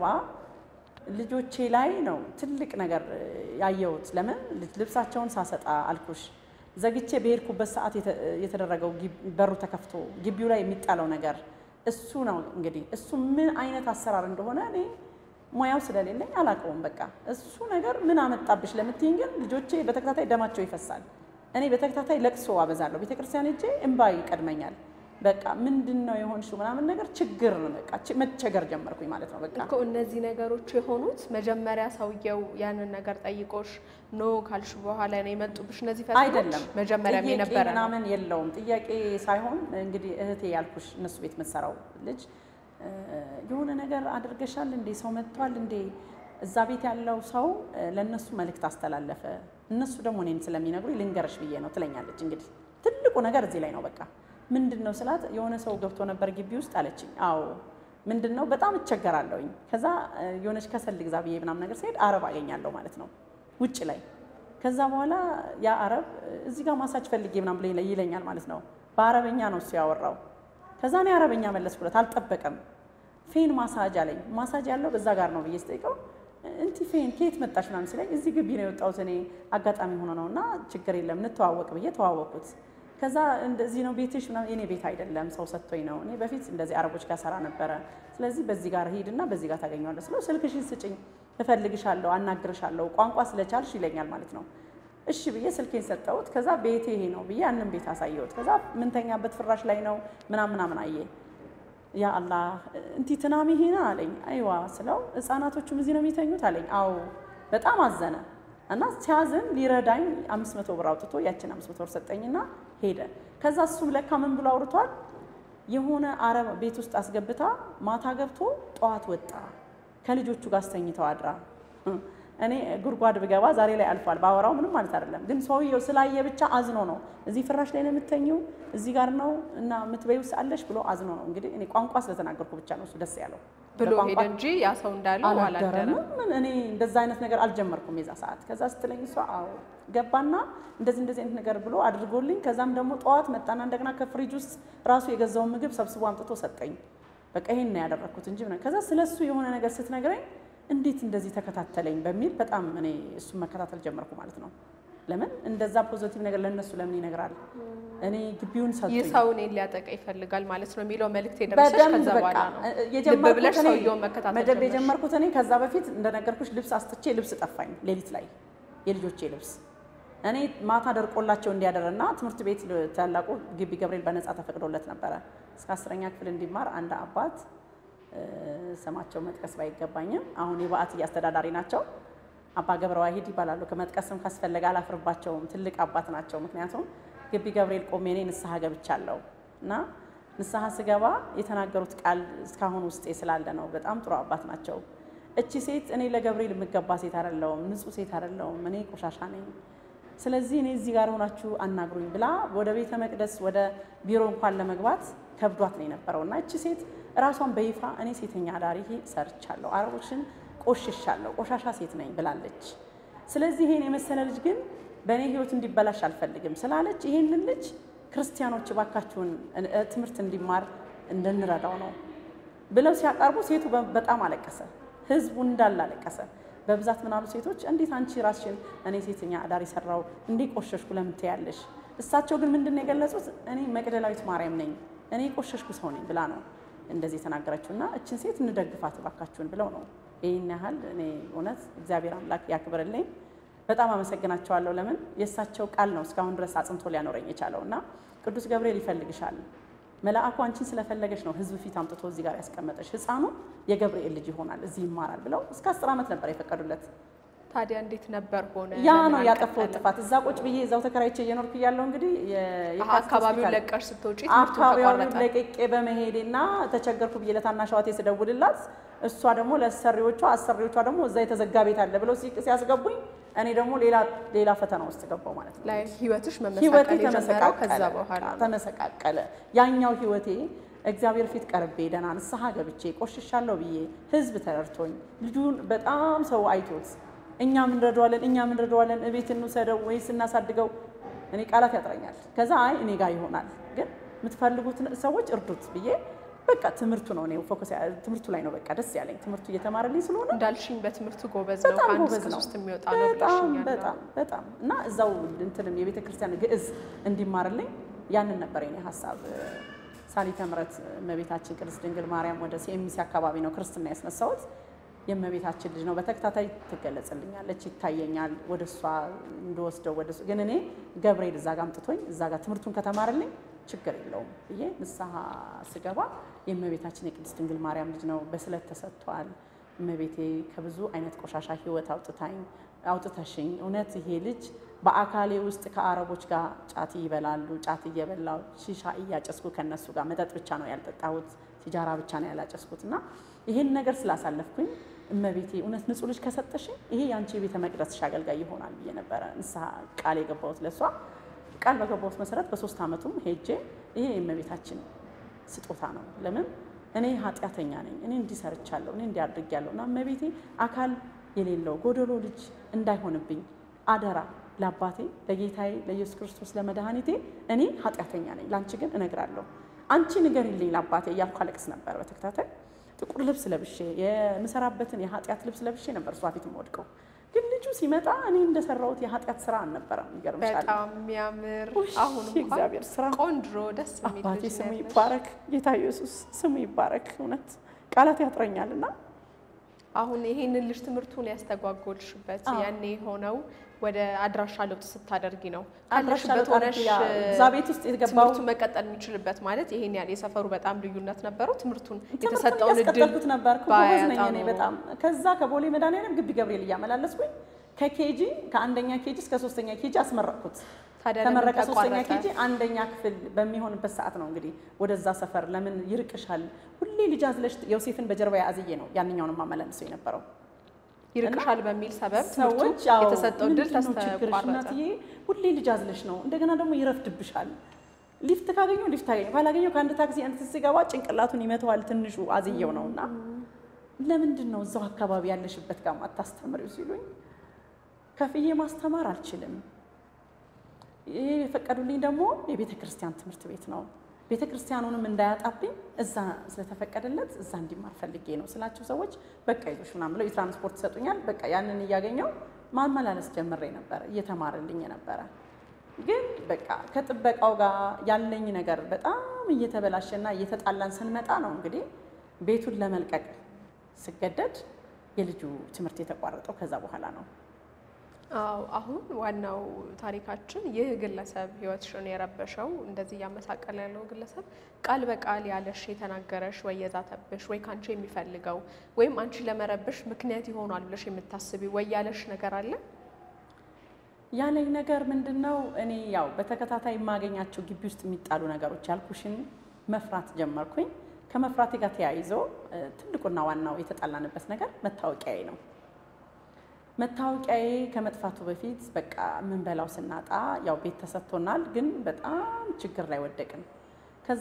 ልጆቼ ላይ ነው ትልቅ ነገር ያየሁት። ለምን ልጅ- ልብሳቸውን ሳሰጣ አልኩሽ ዘግቼ በሄድኩበት ሰዓት የተ- የተደረገው ግብ- በሩ ተከፍቶ ግቢው ላይ የሚጣለው ነገር እሱ ነው እንግዲህ እሱ ምን አይነት አሰራር እንደሆነ እኔ ሙያው ስለሌለኝ አላውቀውም። በቃ እሱ ነገር ምን አመጣብሽ ለምትይኝ ግን ልጆቼ በተከታታይ ደማቸው ይፈሳል። እኔ በተከታታይ ለቅሶ አበዛለሁ። ቤተክርስቲያን ሄጄ እንባ ይቀድመኛል። በቃ ምንድን ነው የሆንሽው ምናምን ነገር ችግር ነው በቃ ች- መቸገር ጀመርኩኝ ማለት ነው በቃ እኮ እነዚህ ነገሮች የሆኑት መጀመሪያ ሰውየው ያንን ነገር ጠይቆሽ ኖ ካልሽ በኋላ ነው የመጡብሽ እነዚህ ፈተናዎች? አይደለም መጀመሪያም ጥያቄ የነበረ ነው። ምናምን የለውም። ጥያቄ ሳይሆን እንግዲህ እህቴ ያልኩሽ እነሱ ቤት የምትሰራው ልጅ እ፣ የሆነ ነገር አድርገሻል እንዴ ሰው መጥቷል እንዴ እዛ ቤት ያለው ሰው እ፣ ለእነሱ መልእክት አስተላለፈ። እነሱ ደግሞ እኔን ስለሚነግሩ ልንገረሽ ብዬ ነው ትለኛለች። እንግዲህ ትልቁ ነገር እዚህ ላይ ነው። በቃ ምንድን ነው ስላት የሆነ ሰው ገብቶ ነበር ግቢ ውስጥ አለችኝ። አዎ ምንድን ነው በጣም እቸገራለሁኝ። ከዛ እ፣ የሆነች ከሰል ግዛ ብዬ ምናምን ነገር ሲሄድ አረብ አገኛለሁ ማለት ነው ውጭ ላይ። ከዛ በኋላ ያ አረብ እ፣ እዚህ ጋር ማሳጅ ፈልጌ ምናምን ብሎ ይለ- ይለኛል ማለት ነው። በአረበኛ ነው እሱ ያወራው። ከዛ እኔ አረበኛ መለስኩለት፣ አልጠበቀም። ፌን ማሳጅ አለኝ። ማሳጅ ያለው በዛ ጋር ነው ብዬ ስጠይቀው እንቲ ፌን ከየት መጣሽ ምናምን ሲለኝ እዚህ ግቢ ነው የወጣሁት እኔ አጋጣሚ ሆኖ ነው እና ችግር የለም እንተዋወቅ ብዬ ተዋወቅኩት። ከዛ እንደዚህ ነው ቤትሽ ምናምን የኔ ቤት አይደለም ሰው ሰጥቶኝ ነው። እኔ በፊት እንደዚህ አረቦች ጋር ሰራ ነበረ። ስለዚህ በዚህ ጋር ሂድና በዚህ ጋር ታገኘዋለህ ስለው ስልክሽን ስጭኝ እፈልግሻለሁ፣ አናግርሻለሁ ቋንቋ ስለቻልሽ ይለኛል ማለት ነው። እሺ ብዬ ስልኬን ሰጠሁት። ከዛ ቤቴ ይሄ ነው ብዬ ያንን ቤት አሳየሁት። ከዛ ምንተኛበት ፍራሽ ላይ ነው ምናምን ምናምን አየ ያ አላህ እንቲ ትናሚ ሄና አለኝ። አይዋ ስለው ህፃናቶቹም እዚህ ነው የሚተኙት አለኝ። አዎ በጣም አዘነ እና ሲያዝን ሊረዳኝ አምስት መቶ ብር አውጥቶ ያችን አምስት መቶ ብር ሰጠኝና ሄደ። ከዛ እሱም ለካ ምን ብሎ አውርቷል የሆነ አረብ ቤት ውስጥ አስገብታ ማታ ገብቶ ጠዋት ወጣ ከልጆቹ ጋር አስተኝተው አድራ እኔ ጉድጓድ ብገባ ዛሬ ላይ አልፏል። ባወራው ምንም ማለት አይደለም፣ ግን ሰውየው ስላየ ብቻ አዝኖ ነው እዚህ ፍራሽ ላይ ነው የምተኘው እዚህ ጋር ነው እና የምትበይው አለሽ ብሎ አዝኖ ነው። እንግዲህ እኔ ቋንቋ ስለተናገርኩ ብቻ ነው እሱ ደስ ያለው ብሎ በቋንቋ ሄደ እንጂ ያ ሰው እንዳለው አላደረም። አላደረም። ምን እኔ እንደዛ አይነት ነገር አልጀመርኩም የዛ ሰዓት። ከዛ ስትለኝ እሷ አዎ ገባና እንደዚህ እንደዚህ አይነት ነገር ብሎ አድርጎልኝ፣ ከዛም ደግሞ ጠዋት መጣና እንደገና ከፍሪጅ ውስጥ ራሱ የገዛውን ምግብ ሰብስቦ አምጥቶ ሰጠኝ። በቃ ይሄን ነው ያደረኩት እንጂ ምናምን። ከዛ ስለሱ የሆነ ነገር ስትነግረኝ እንዴት እንደዚህ ተከታተለኝ በሚል በጣም እኔ እሱን መከታተል ጀመርኩ ማለት ነው። ለምን እንደዛ ፖዚቲቭ ነገር ለእነሱ ለምን ይነግራል? እኔ ግቢውን ይህ ሰጡኝ ሰው እኔን ሊያጠቃ ይፈልጋል ማለት ነው የሚለው መልእክት የደረሰሽ በደንብ ከዛ በቃ በኋላ ነው። ልብ የጀመርኩት ብለሽ እኔ ሰውየውን መከታተል መደብ ጀመርሽ። የጀመርኩት እኔ ከዛ በፊት እንደነገርኩሽ ልብስ አስጥቼ ልብስ ጠፋኝ ሌሊት ላይ የልጆቼ ልብስ እኔ ማታ ደርቆላቸው እንዲያደርና ትምህርት ቤት ል- ታላቁ ግቢ ገብርኤል በነፃ ተፈቅዶለት ነበረ እስከ አስረኛ ክፍል እንዲማር አንድ አባት እ፣ ስማቸው መጥቀስ ባይገባኝም አሁን የበዓት አስተዳዳሪ ናቸው። አባ ገብረ ዋሂድ ይባላሉ። ከመጥቀስም ካስፈለገ አላፍርባቸውም። ትልቅ አባት ናቸው። ምክንያቱም ግቢ ገብርኤል ቆሜ እኔ ንስሐ ገብቻለሁ እና ንስሐ ስገባ የተናገሩት ቃል እስካሁን ውስጤ ስላለ ነው። በጣም ጥሩ አባት ናቸው። እቺ ሴት እኔ ለገብርኤል የምገባ ሴት አይደለሁም፣ ንጹሕ ሴት አይደለሁም፣ እኔ ቆሻሻ ነኝ። ስለዚህ እኔ እዚህ ጋር ሆናችሁ አናግሩኝ ብላ ወደ ቤተ መቅደስ ወደ ቢሮ እንኳን ለመግባት ከብዷት ነው የነበረው እና እቺ ሴት ራሷን በይፋ እኔ ሴተኛ አዳሪ ሰርቻለሁ፣ አረቦችን ቆሽሻለሁ፣ ቆሻሻ ሴት ነኝ ብላለች። ስለዚህ ይሄን የመሰለ ልጅ ግን በእኔ ህይወት እንዲበላሽ አልፈልግም ስላለች ይሄንን ልጅ ክርስቲያኖች እባካችሁን እ- ትምህርት እንዲማር እንድንረዳው ነው ብለው ሲያቀርቡ ሴቱ በ- በጣም አለቀሰ። ህዝቡ እንዳለ አለቀሰ። በብዛት ምናሉ ሴቶች እንዴት አንቺ ራስሽን እኔ ሴተኛ አዳሪ ሰራው እንዴ ቆሸሽኩ ለምን ትያለሽ? እሳቸው ግን ምንድን ነው የገለጹት? እኔ መቅደላዊት ማርያም ነኝ እኔ ቆሸሽኩ ሰው ነኝ ብላ ነው እንደዚህ የተናገረችው። እና እችን ሴት እንደግፋት እባካችሁን ብለው ነው ይህን ያህል እኔ እውነት እግዚአብሔር አምላክ ያክብርልኝ። በጣም አመሰግናቸዋለሁ። ለምን የእሳቸው ቃል ነው እስካሁን ድረስ አጽንቶ ሊያኖረኝ የቻለው እና ቅዱስ ገብርኤል ይፈልግሻል መልአኩ አንቺን ስለፈለገች ነው ህዝብ ፊት አምጥቶ እዚህ ጋር ያስቀመጠሽ። ህፃኑ የገብርኤል ልጅ ይሆናል እዚህ ይማራል ብለው እስከ አስር ዓመት ነበር የፈቀዱለት። ታዲያ እንዴት ነበር ሆነ? ያ ለምን ነው ያጠፋው አልቀጠለም? ጥፋት። እዛ ቁጭ ብዬ እዛው ተከራይቼ እየኖርኩ እያለሁ እንግዲህ የ- አሀ፣ የካቲት አካባቢውን ሆስፒታል ለቀሽ ስትወጪ ትምህርቱ አካባቢውን ተቋረጠ። ለቅቄ በመሄዴና ተቸገርኩ ብዬ ለታናሽ እህቴ ስደውልላት እሷ ደግሞ ለአሰሪዎቿ አሰሪዎቿ ደግሞ እዛ የተዘጋ ቤት አለ ብለው ሲ- ሲያስገቡኝ እኔ ደግሞ ሌላ ሌላ ፈተና ውስጥ ገባው ማለት ነው። ላይ ህይወትሽ ህይወቴ መመሳቀል የጀመረው ከዛ ተመሰቃቀለ በኋላ በቃ ነው። ተመሰቃቀለ። ያኛው ህይወቴ እግዚአብሔር ፊት ቀርቤ ደህና ንስሐ ገብቼ ቆሽሻለሁ ብዬ ህዝብ ተረድቶኝ ልጁን በጣም ሰው አይቶት እኛም እንረዳዋለን እኛም እንረዳዋለን እቤት እንውሰደው ወይስ እናሳድገው፣ እኔ ቃላት ያጥረኛል። ከዛ አይ እኔ ጋር ይሆናል ግን የምትፈልጉት ሰዎች እርዱት ብዬ በቃ ትምህርቱ ነው እኔ ፎከስ ያ- ትምህርቱ ላይ ነው በቃ ደስ ያለኝ ትምህርቱ እየተማረልኝ ስለሆነ እንዳልሽኝ በትምህርቱ ጎበዝ ነው። በጣም ከአንድ ጎበዝ እስከ ነው። ሶስት የሚወጣ ነው በጣም ብለሽኛል። በጣም በጣም እና እዛው እንትንም የቤተ ክርስቲያን ግዕዝ እንዲማርልኝ ያንን ነበር የኔ ሀሳብ። ሳሊተ ምሕረት እመቤታችን ቅድስት ድንግል ማርያም ወደ ሲኤምሲ አካባቢ ነው ክርስትና ያስነሳሁት። የእመቤታችን ልጅ ነው። በተከታታይ ትገለጽልኛለች፣ ይታየኛል። ወደ እሷ እንደወስደው ወደ እሱ ግን እኔ ገብርኤል እዛ ጋር አምጥቶኝ እዛ ጋር ትምህርቱን ከተማርልኝ ችግር የለውም ብዬ ንስሐ ስገባ የእመቤታችን የቅድስት ድንግል ማርያም ልጅ ነው፣ በስለት ተሰጥቷል። እመቤቴ ከብዙ አይነት ቆሻሻ ህይወት አውጥታኝ አውጥተሽኝ እውነት ይሄ ልጅ በአካሌ ውስጥ ከአረቦች ጋር ጫት ይበላሉ። ጫት እየበላው ሺሻ እያጨስኩ ከነሱ ጋር መጠጥ ብቻ ነው ያልጠጣሁት፣ ሲጃራ ብቻ ነው ያላጨስኩት እና ይሄን ነገር ስላሳለፍኩኝ እመቤቴ እውነት ንጹሕ ልጅ ከሰጠሽኝ ይሄ የአንቺ የቤተ መቅደስሽ አገልጋይ ይሆናል ብዬ ነበረ ንስሐ ቃል የገባሁት ለእሷ። ቃል በገባሁት መሰረት በሶስት ዓመቱም ሄጄ ይሄ የእመቤታችን ስጦታ ነው። ለምን እኔ ኃጢአተኛ ነኝ፣ እኔ እንዲህ ሰርቻለሁ፣ እኔ እንዲህ አድርጌያለሁ እና እመቤቴ አካል የሌለው ጎደሎ ልጅ እንዳይሆንብኝ አደራ ለአባቴ ለጌታዬ ለኢየሱስ ክርስቶስ ለመድኃኒቴ እኔ ኃጢአተኛ ነኝ፣ ለአንቺ ግን እነግራለሁ። አንቺ ንገሪልኝ ለአባቴ እያልኩ አለቅስ ነበር በተከታታይ ጥቁር ልብስ ለብሼ የምሰራበትን የኃጢአት ልብስ ለብሼ ነበር እሷ ፊት የምወድቀው። ግን ልጁ ሲመጣ እኔ እንደሰራሁት የኃጢአት ስራ አልነበረም። ይገርምሻል። በጣም የሚያምር ውይ፣ አሁን እንኳን የእግዚአብሔር ስራ ቆንጆ ደስ የሚል አባቴ ልጅ ነው ስሙ ያለሽ። ይባረክ፣ ጌታ ኢየሱስ ስሙ ይባረክ። እውነት ቃላት ያጥረኛል እና አሁን ይሄንን ልጅ ትምህርቱን ያስተጓጎልሽበት አዎ። ያኔ የሆነው ወደ አድራሻ ለውጥ ስታደርጊ ነው። አድራሻ ካለሽበት ለውጥ ሆነሽ አድርጌ ያ- እዛ ቤት ውስጥ የገባው ትምህርቱ መቀጠል የሚችልበት ማለት ይሄን ያህል የሰፈሩ በጣም ልዩነት ነበረው። ትምህርቱን ትምህርቱን የተሰጠውን እድል እያስቀጠልኩት ነበር። ጎበዝ ነኝ ባያጣ እኔ ኖሮ። በጣም። ከዛ ከቦሌ መድኃኒዓለም ግቢ ገብርኤል እያመላለስኩኝ ከኬጂ ከአንደኛ ኬጂ እስከ ሶስተኛ ኬጂ አስመረቅኩት። ታዲያ ለምን ከመረቀ ሶስተኛ ተቋረጠ? ኬጂ አንደኛ ክፍል በሚሆንበት ሰዓት ነው እንግዲህ ወደዛ ሰፈር ለምን ይርቅሻል፣ ሁሌ ልጅ አዝለሽ ዮሴፍን በጀርባ አዝዬ ነው ያንኛውን ማመላለሰው የነበረው። ይርቅሻል በሚል ሰበብ ሰዎች ትምህርቱ አዎ፣ የተሰጠው እድል ምንድን ነው ችግርሽ ተቋረጠ። እናትዬ? ሁሌ ልጅ አዝለሽ ነው። እንደገና ደግሞ ይረፍድብሻል። ሊፍት ካገኘው ሊፍት አገኘው፣ ካላገኘው ከአንድ ታክሲ አንድ ሲገባ ጭንቅላቱን ይመተዋል። ትንሹ አዝየው ነው እና ለምንድን ነው እዛው አካባቢ ያለሽበት ጋር ማታስተምሪው ሲሉኝ ከፍዬ ማስተማር አልችልም። ይሄ የፈቀዱልኝ ደግሞ የቤተ ክርስቲያን ትምህርት ቤት ነው። ቤተ ክርስቲያኑንም እንዳያጣብኝ እዛ ስለተፈቀደለት እዛ እንዲማር ፈልጌ ነው ስላቸው ሰዎች በቃ ይዞሽ ምናምን ብለው የትራንስፖርት ይሰጡኛል። በቃ ያንን እያገኘው ማመላለስ ጀምሬ ነበረ፣ እየተማረልኝ ነበረ። ግን በቃ ከጥበቃው ጋር ያለኝ ነገር በጣም እየተበላሸና እየተጣላን ስንመጣ ነው እንግዲህ ቤቱን ለመልቀቅ ስገደድ የልጁ ትምህርት የተቋረጠው ከዛ በኋላ ነው። አዎ አሁን ዋናው ታሪካችን ይህ ግለሰብ ህይወትሽን የረበሸው እንደዚህ እያመሳቀለ ያለው ግለሰብ ቃል በቃል ያለሽ የተናገረሽ ወይ የዛተብሽ ወይ ከአንቺ የሚፈልገው ወይም አንቺ ለመረበሽ ምክንያት ይሆናል ብለሽ የምታስቢ ወይ ያለሽ ነገር አለ? ያለኝ ነገር ምንድን ነው? እኔ ያው በተከታታይ የማገኛቸው ግቢ ውስጥ የሚጣሉ ነገሮች ያልኩሽን መፍራት ጀመርኩኝ። ከመፍራቴ ጋር ተያይዞ እ፣ ትልቁና ዋናው የተጣላንበት ነገር መታወቂያዬ ነው። መታወቂያዬ ከመጥፋቱ በፊት በቃ የምንበላው ስናጣ ያው ቤት ተሰጥቶናል፣ ግን በጣም ችግር ላይ ወደቅን። ከዛ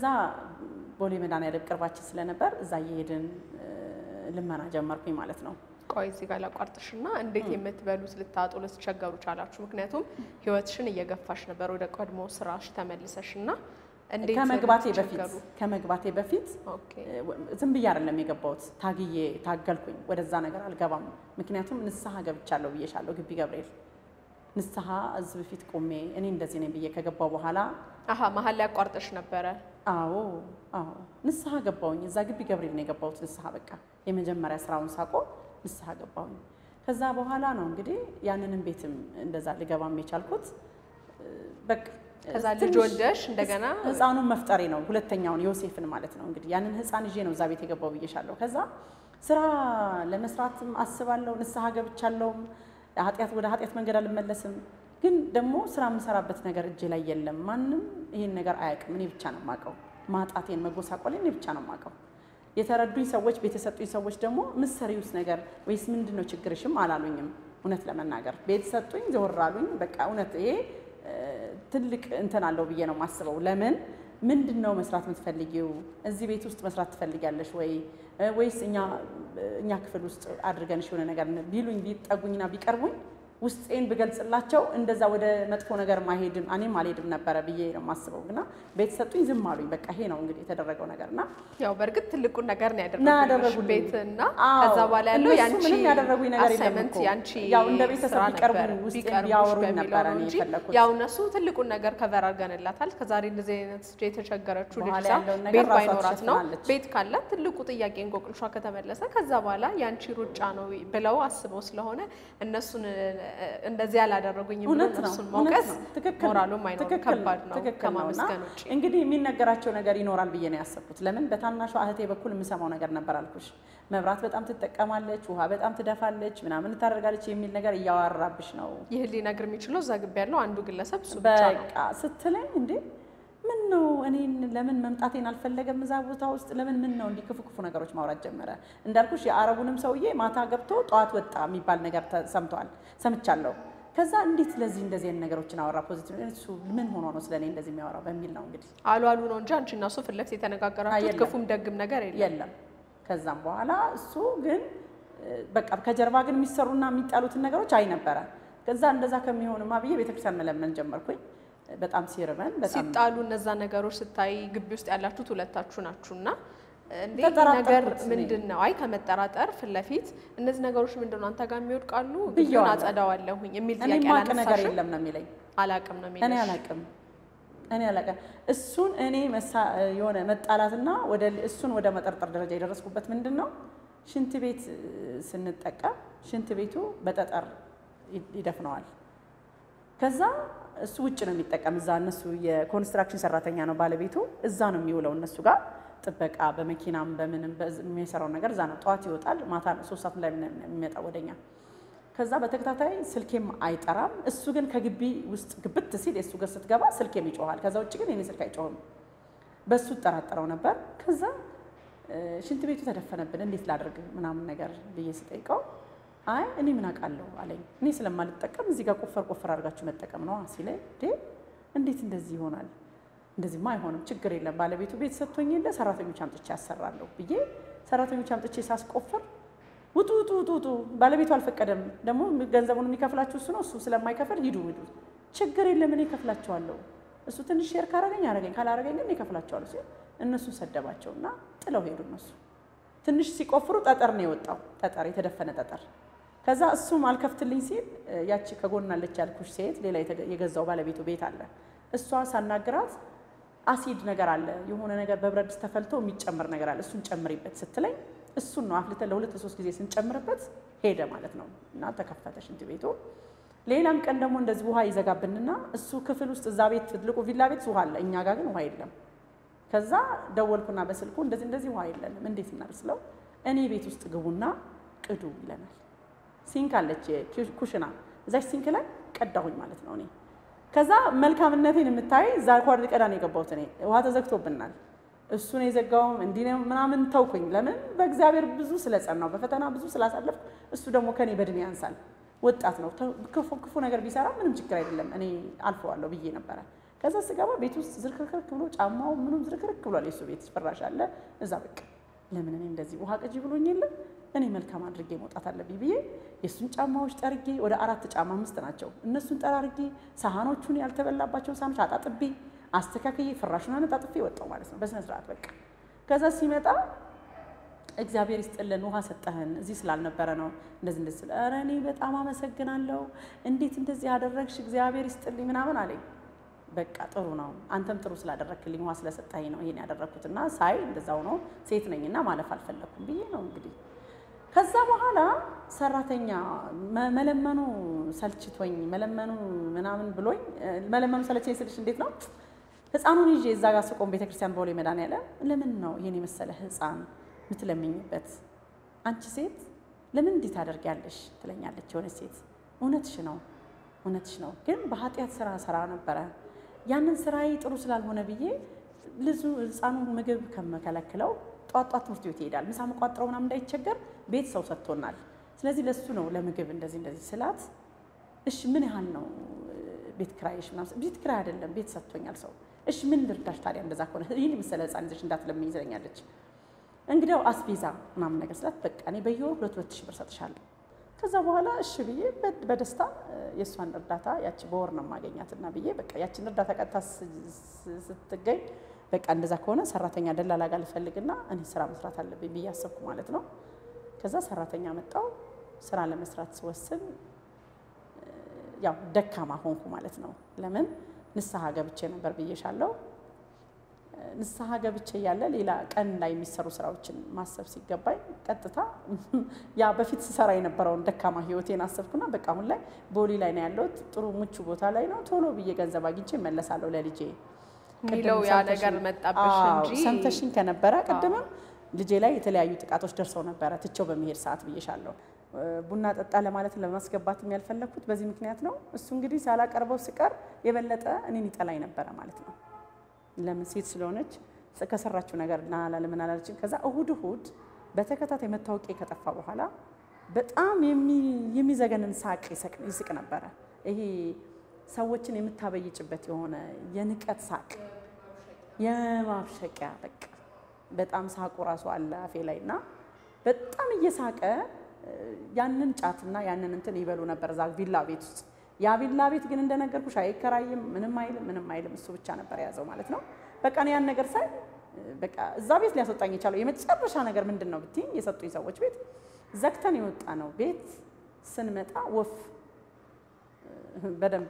ቦሌ መድኃኒዓለም ቅርባችን ስለነበር እዛ እየሄድን እ፣ ልመና ጀመርኩኝ ማለት ነው። ቆይ እዚህ ጋር ላቋርጥሽና እንዴት የምትበሉት ልታጡ ልትቸገሩ ቻላችሁ? ምክንያቱም ህይወትሽን እየገፋሽ ነበር ወደ ቀድሞ ስራሽ ተመልሰሽ እና እንዴት ከመግባቴ በፊት ልትቸገሩ? ከመግባቴ በፊት ኦኬ ዝም ብዬ አይደለም የገባሁት፣ ታግዬ ታገልኩኝ። ወደዛ ነገር አልገባም። ምክንያቱም ንስሐ ገብቻለሁ ብዬሻለሁ። ግቢ ገብርኤል ንስሐ እዚህ በፊት ቆሜ እኔ እንደዚህ ነኝ ብዬ ከገባው በኋላ አሀ መሀል ላይ አቋርጠሽ ነበረ። አዎ አዎ ንስሐ ገባሁኝ። እዛ ግቢ ገብርኤል ነው የገባሁት ንስሐ። በቃ የመጀመሪያ ስራውን ሳቆም ንስሐ ገባሁኝ። ከዛ በኋላ ነው እንግዲህ ያንንም ቤትም እንደዛ ልገባም የቻልኩት እ፣ በቃ ከዛ ልጅ ትንሽ ወልደሽ እንደገና ህፃኑን መፍጠሬ ነው። ሁለተኛውን ዮሴፍን ማለት ነው እንግዲህ ያንን ህፃን ይዤ ነው እዛ ቤት የገባው ብዬሻለሁ። ከዛ ስራ ለመስራትም አስባለሁ፣ ንስሐ ገብቻለሁም፣ ኃጢአት ወደ ኃጢአት መንገድ አልመለስም። ግን ደግሞ ስራ የምሰራበት ነገር እጄ ላይ የለም። ማንም ይሄን ነገር አያውቅም። እኔ ብቻ ነው የማውቀው። ማጣቴን መጎሳቆሌን እኔ ብቻ ነው የማውቀው። የተረዱኝ ሰዎች፣ ቤት የሰጡኝ ሰዎች ደግሞ ምሰሪውስ ነገር ወይስ ምንድን ነው ችግርሽም አላሉኝም። እውነት ለመናገር ቤት ሰጡኝ፣ ዘወር አሉኝ። በቃ እውነት ይሄ እ፣ ትልቅ እንትን አለው ብዬ ነው የማስበው። ለምን ምንድን ነው መስራት የምትፈልጊው? እዚህ ቤት ውስጥ መስራት ትፈልጊያለሽ ወይ እ፣ ወይስ እኛ እኛ ክፍል ውስጥ አድርገንሽ የሆነ ነገር ቢሉኝ ቢጠጉኝና ቢቀርቡኝ ውስጤን ብገልጽላቸው እንደዛ ወደ መጥፎ ነገር ማሄድም እኔም አልሄድም ነበረ ብዬ ነው የማስበው። ግና ቤት ሰጡኝ፣ ዝም አሉኝ። በቃ ይሄ ነው እንግዲህ የተደረገው ነገር እና ያው በእርግጥ ትልቁን ነገር ነው እና ያደረጉልሽ ያደረጉልኝ። ቤት እና አዎ፣ ከዛ በኋላ ያለው እነሱ ያንቺ ምንም ያደረጉኝ ነገር የለም አሳይመንት እኮ። ያንቺ ያው እንደ ቤተሰብ ስራ ቢቀርቡኝ ነበር፣ ውስጤን ቢቀርቡሽ ቢያወሩኝ በሚለው ነበረ ነው እኔ እንጂ የፈለኩት። ያው እነሱ ትልቁን ነገር ከቨር አድርገንላታል። ከዛሬ እንደዚህ አይነት የተቸገረችው ልጅ በኋላ ሳ ያለውን ነገር ቤት ራሷ ባይኖራት ነው ትሸፍናለች። ቤት ካላት ትልቁ ጥያቄ እንቆቅልሿ ከተመለሰ ከዛ በኋላ ያንቺ ሩጫ ነው ብለው አስበው ስለሆነ እነሱን እንደዚህ ያላደረጉኝም ብሎ እውነት ነው እነሱን እውነት መውቀስ ነው። ትክክል ነው። ሞራሉም አይኖርም። ትክክል ከባድ ነው ትክክል ነው። እና ከማመስገን ውጭ። እንግዲህ የሚነገራቸው ነገር ይኖራል ብዬ ነው ያሰብኩት። ለምን በታናሿ እህቴ በኩል የምሰማው ነገር ነበር አልኩሽ። መብራት በጣም ትጠቀማለች፣ ውሃ በጣም ትደፋለች፣ ምናምን ታደርጋለች የሚል ነገር እያወራብሽ ነው ይህ ሊነግር የሚችለው እዛ ግቢ ያለው አንዱ ግለሰብ እሱ ብቻ ነው። በቃ ስትለኝ እንዴ ምን ነው እኔን ለምን መምጣቴን አልፈለገም እዛ ቦታ ውስጥ ለምን ምን ነው እንዲህ ክፉ ክፉ ነገሮች ማውራት ጀመረ። እንዳልኩሽ የአረቡንም ሰውዬ ማታ ገብቶ ጠዋት ወጣ የሚባል ነገር ተሰምቷል ሰምቻለሁ። ከዛ እንዴት ለዚህ እንደዚህ አይነት ነገሮችን አወራ ፖዚቲቭ እሱ ምን ሆኖ ነው ስለኔ እንደዚህ የሚያወራው በሚል ነው እንግዲህ አሉ አሉ ነው እንጂ አንቺ እና እሱ ፊት ለፊት የተነጋገራችሁት የለም። ክፉም ደግም ነገር የለም። የለም። ከዛም በኋላ እሱ ግን እ፣ በቃ ከጀርባ ግን የሚሰሩና የሚጣሉትን ነገሮች አይ ነበረ። ከዛ እንደዛ ከሚሆንማ ብዬ ቤተክርስቲያን መለመን ጀመርኩኝ። በጣም ሲርበን በጣም ሲጣሉ እነዛ ነገሮች ስታይ ግቢ ውስጥ ያላችሁት ሁለታችሁ ናችሁና እንዴ ይህ ተጠራጠርኩት ነገር እኔ። ምንድን ነው? አይ ከመጠራጠር ፊት ለፊት እነዚህ ነገሮች ምንድን ነው አንተ ጋር የሚወድቃሉ ግቢውን ብዬዋለሁ። አጸዳዋለሁኝ የሚል እኔ ጥያቄ ማቅ ነገር አላነሳሽም? የለም ነው የሚለኝ። አላቅም ነው እኔ የሚልሽ። አላቅም እኔ አላቅም። እሱን እኔ መሳ- የሆነ መጣላትና ወደ እሱን ወደ መጠርጠር ደረጃ የደረስኩበት ምንድን ነው ሽንት ቤት እ፣ ስንጠቀም ሽንት ቤቱ በጠጠር ይ- ይደፍነዋል። ከዛ እሱ ውጭ ነው የሚጠቀም። እዛ እነሱ የኮንስትራክሽን ሰራተኛ ነው ባለቤቱ፣ እዛ ነው የሚውለው እነሱ ጋር ጥበቃ በመኪናም በምንም በዝ- የሚሰራው ነገር እዛ ነው። ጠዋት ይወጣል፣ ማታ ሶስት ሰዓት ላይ ነው የሚመጣው ወደኛ። ከዛ በተከታታይ ስልኬም አይጠራም። እሱ ግን ከግቢ ውስጥ ግብት ሲል የእሱ ጋር ስትገባ ስልኬም ይጮኋል። ከዛ ውጭ ግን የኔ ስልክ አይጮህም። በሱ እጠራጠረው ነበር። ከዛ እ፣ ሽንት ቤቱ ተደፈነብን እንዴት ላድርግ ምናምን ነገር ብዬ ስጠይቀው አይ እኔ ምን አውቃለሁ አለኝ። እኔ ስለማልጠቀም እዚህ ጋር ቆፈር ቆፈር አድርጋችሁ መጠቀም ነው ሲለኝ፣ እንዴ እንዴት እንደዚህ ይሆናል? እንደዚህማ አይሆንም፣ ችግር የለም ባለቤቱ ቤት ሰጥቶኝ የለ ሰራተኞች አምጥቼ ያሰራለሁ ብዬ ሰራተኞች አምጥቼ ሳስቆፍር ውጡ ውጡ ውጡ ውጡ፣ ባለቤቱ አልፈቀደም። ደግሞ ገንዘቡን የሚከፍላችሁ እሱ ነው። እሱ ስለማይከፍል ሂዱ ሂዱ፣ ችግር የለም እኔ እከፍላቸዋለሁ። እሱ ትንሽ ሼር ካረገኝ አረገኝ፣ ካላረገኝ ግን እኔ እከፍላቸዋለሁ ሲል እነሱን ሰደባቸውና ጥለው ሄዱ። እነሱ ትንሽ ሲቆፍሩ ጠጠር ነው የወጣው፣ ጠጠር የተደፈነ ጠጠር። ከዛ እሱም አልከፍትልኝ ሲል እ፣ ያቺ ከጎናለች ያልኩሽ ሴት ሌላ የተገ- የገዛው ባለቤቱ ቤት አለ። እሷ ሳናግራት አሲድ ነገር አለ የሆነ ነገር በብረት ድስት ተፈልቶ የሚጨምር ነገር አለ እሱን ጨምሪበት ስትለኝ እሱን ነው አፍልተን ለሁለት ሶስት ጊዜ ስንጨምርበት ሄደ ማለት ነው እና ተከፈተ ሽንት ቤቱ። ሌላም ቀን ደግሞ እንደዚህ ውሃ ይዘጋብንና እሱ ክፍል ውስጥ እዛ ቤት ትልቁ ቪላ ቤት ውሃ አለ፣ እኛ ጋር ግን ውሃ የለም። ከዛ ደወልኩና በስልኩ እንደዚህ እንደዚህ ውሃ የለንም እንዴት እናርስለው? እኔ ቤት ውስጥ ግቡና ቅዱ ይለናል። ሲንክ አለች ኩሽና፣ እዛች ሲንክ ላይ ቀዳሁኝ ማለት ነው እኔ ከዛ መልካምነቴን የምታይ እዛ ኳር ቀዳ ነው የገባሁት እኔ ውሃ ተዘግቶብናል። እሱን የዘጋውም እንዲህ ነው ምናምን ተውኩኝ። ለምን በእግዚአብሔር ብዙ ስለጸናው በፈተና ብዙ ስላሳለፍኩ፣ እሱ ደግሞ ከኔ በእድሜ ያንሳል። ወጣት ነው። ተው- ክፉ ክፉ ነገር ቢሰራ ምንም ችግር አይደለም እኔ አልፈዋለሁ ብዬ ነበረ። ከዛ ስገባ ቤት ውስጥ ዝርክርክርክ ብሎ ጫማው ምኑም ዝርክርክ ብሏል። የሱ ቤት ፍራሽ አለ እዛ። በቃ ለምን እኔ እንደዚህ ውሃ ቅጂ ብሎኝ የለም እኔ መልካም አድርጌ መውጣት አለብኝ ብዬ የእሱን ጫማዎች ጠርጌ ወደ አራት ጫማ አምስት ናቸው። እነሱን ጠራርጌ ሳህኖቹን ያልተበላባቸውን ሳህኖች አጣጥቤ አስተካክዬ ፍራሹን አነጣጥፌ ወጣው ማለት ነው በስነ ስርዓት በቃ። ከዛ ሲመጣ እግዚአብሔር ይስጥልን ውሃ ሰጠህን እዚህ ስላልነበረ ነው እንደዚህ እንደዚህ ስለ ኧረ እኔ በጣም አመሰግናለሁ እንዴት እንደዚህ ያደረግሽ እግዚአብሔር ይስጥልኝ ምናምን አለኝ። በቃ ጥሩ ነው አንተም ጥሩ ስላደረግክልኝ ውሃ ስለሰጠኸኝ ነው ይሄን ያደረግኩትና ሳይ እንደዛው ነው ሴት ነኝና ማለፍ አልፈለግኩም ብዬ ነው እንግዲህ ከዛ በኋላ ሰራተኛ መ- መለመኑ ሰልችቶኝ መለመኑ ምናምን ብሎኝ እ፣ መለመኑ ሰለቸኝ ስልሽ እንዴት ነው ህፃኑን ይዤ እዛ ጋር ስቆም ቤተክርስቲያን በሆሌ መድኃኒዓለም ለምን ነው ይሄን የመሰለ ህፃን የምትለምኝበት አንቺ ሴት ለምን እንዲህ ታደርጊያለሽ ትለኛለች የሆነች ሴት እውነትሽ ነው እውነትሽ ነው ግን በኃጢአት ስራ ስራ ነበረ ያንን ስራዬ ጥሩ ስላልሆነ ብዬ ልጁ ህፃኑ ምግብ ከመከለክለው ጧት ጧት ትምህርት ቤት ይሄዳል ምሳ መቋጥረው ምናምን እንዳይቸገር ቤት ሰው ሰጥቶናል ስለዚህ ለሱ ነው ለምግብ እንደዚህ እንደዚህ ስላት እሺ ምን ያህል ነው እ፣ ቤት ኪራይሽ ምናምን ቤት ኪራይ አይደለም ቤት ሰጥቶኛል ሰው እሺ ምን ልርዳሽ ታዲያ እንደዛ ከሆነ ይህን የመሰለ ህፃን ይዘሽ እንዳትለምኝ ትለኛለች እንግዲያው አስቤዛ ምናምን ነገር ስላት በቃ እኔ በየወሩ ሁለት ሁለት ሺህ ብር ሰጥሻለሁ ከዛ በኋላ እሺ ብዬ በ- በደስታ እ፣ የእሷን እርዳታ ያቺ በወር ነው የማገኛትና ብዬ በቃ ያቺን እርዳታ ቀጥታ ስ- ስ- ስትገኝ በቃ እንደዛ ከሆነ ሰራተኛ ደላላ ጋር ልፈልግና እኔ ስራ መስራት አለብኝ ብዬ አሰብኩ ማለት ነው። ከዛ ሰራተኛ መጣው ስራ ለመስራት ስወስን እ፣ ያው ደካማ ሆንኩ ማለት ነው። ለምን ንስሐ ገብቼ ነበር ብዬሻለሁ። እ፣ ንስሐ ገብቼ እያለ ሌላ ቀን ላይ የሚሰሩ ስራዎችን ማሰብ ሲገባኝ ቀጥታ ያ በፊት ስሰራ የነበረውን ደካማ ህይወቴን አሰብኩና በቃ አሁን ላይ ቦሌ ላይ ነው ያለሁት፣ ጥሩ ምቹ ቦታ ላይ ነው። ቶሎ ብዬ ገንዘብ አግኝቼ እመለሳለሁ ለልጄ የሚለው ቅድም ያ ሰምተሽኝ- ነገር መጣብሽ አዎ፣ እንጂ ሰምተሽኝ ከነበረ ቅድምም ልጄ ላይ የተለያዩ ጥቃቶች ደርሰው ነበረ ትቼው በመሄድ ሰዓት ብዬሻለሁ። እ፣ ቡና ጠጣ ለማለት ለማስገባትም ያልፈለግኩት በዚህ ምክንያት ነው። እሱ እንግዲህ ሳላቀርበው ስቀር የበለጠ እኔን ይጠላኝ ነበረ ማለት ነው። ለምን ሴት ስለሆነች ስ- ከሰራችው ነገር ና ለምን አላለችም። ከዛ እሁድ እሁድ በተከታታይ መታወቂያ ከጠፋ በኋላ በጣም የሚ- የሚዘገንን ሳቅ ይስቅ- ይስቅ ነበረ። ይሄ ሰዎችን የምታበይጭበት የሆነ የንቀት ሳቅ የማብሸቂያ በቃ በጣም ሳቁ ራሱ አለ አፌ ላይ እና በጣም እየሳቀ ያንን ጫትና ያንን እንትን ይበሉ ነበር እዛ ቪላ ቤት ውስጥ። ያ ቪላ ቤት ግን እንደነገርኩሽ አይከራይም፣ ምንም አይልም፣ ምንም አይልም። እሱ ብቻ ነበር የያዘው ማለት ነው። በቃ እኔ ያን ነገር ሳይ በቃ እዛ ቤት ሊያስወጣኝ የቻለው የመጨረሻ ነገር ምንድን ነው ብትይኝ፣ የሰጡኝ ሰዎች ቤት ዘግተን የወጣ ነው ቤት ስንመጣ ወፍ በደንብ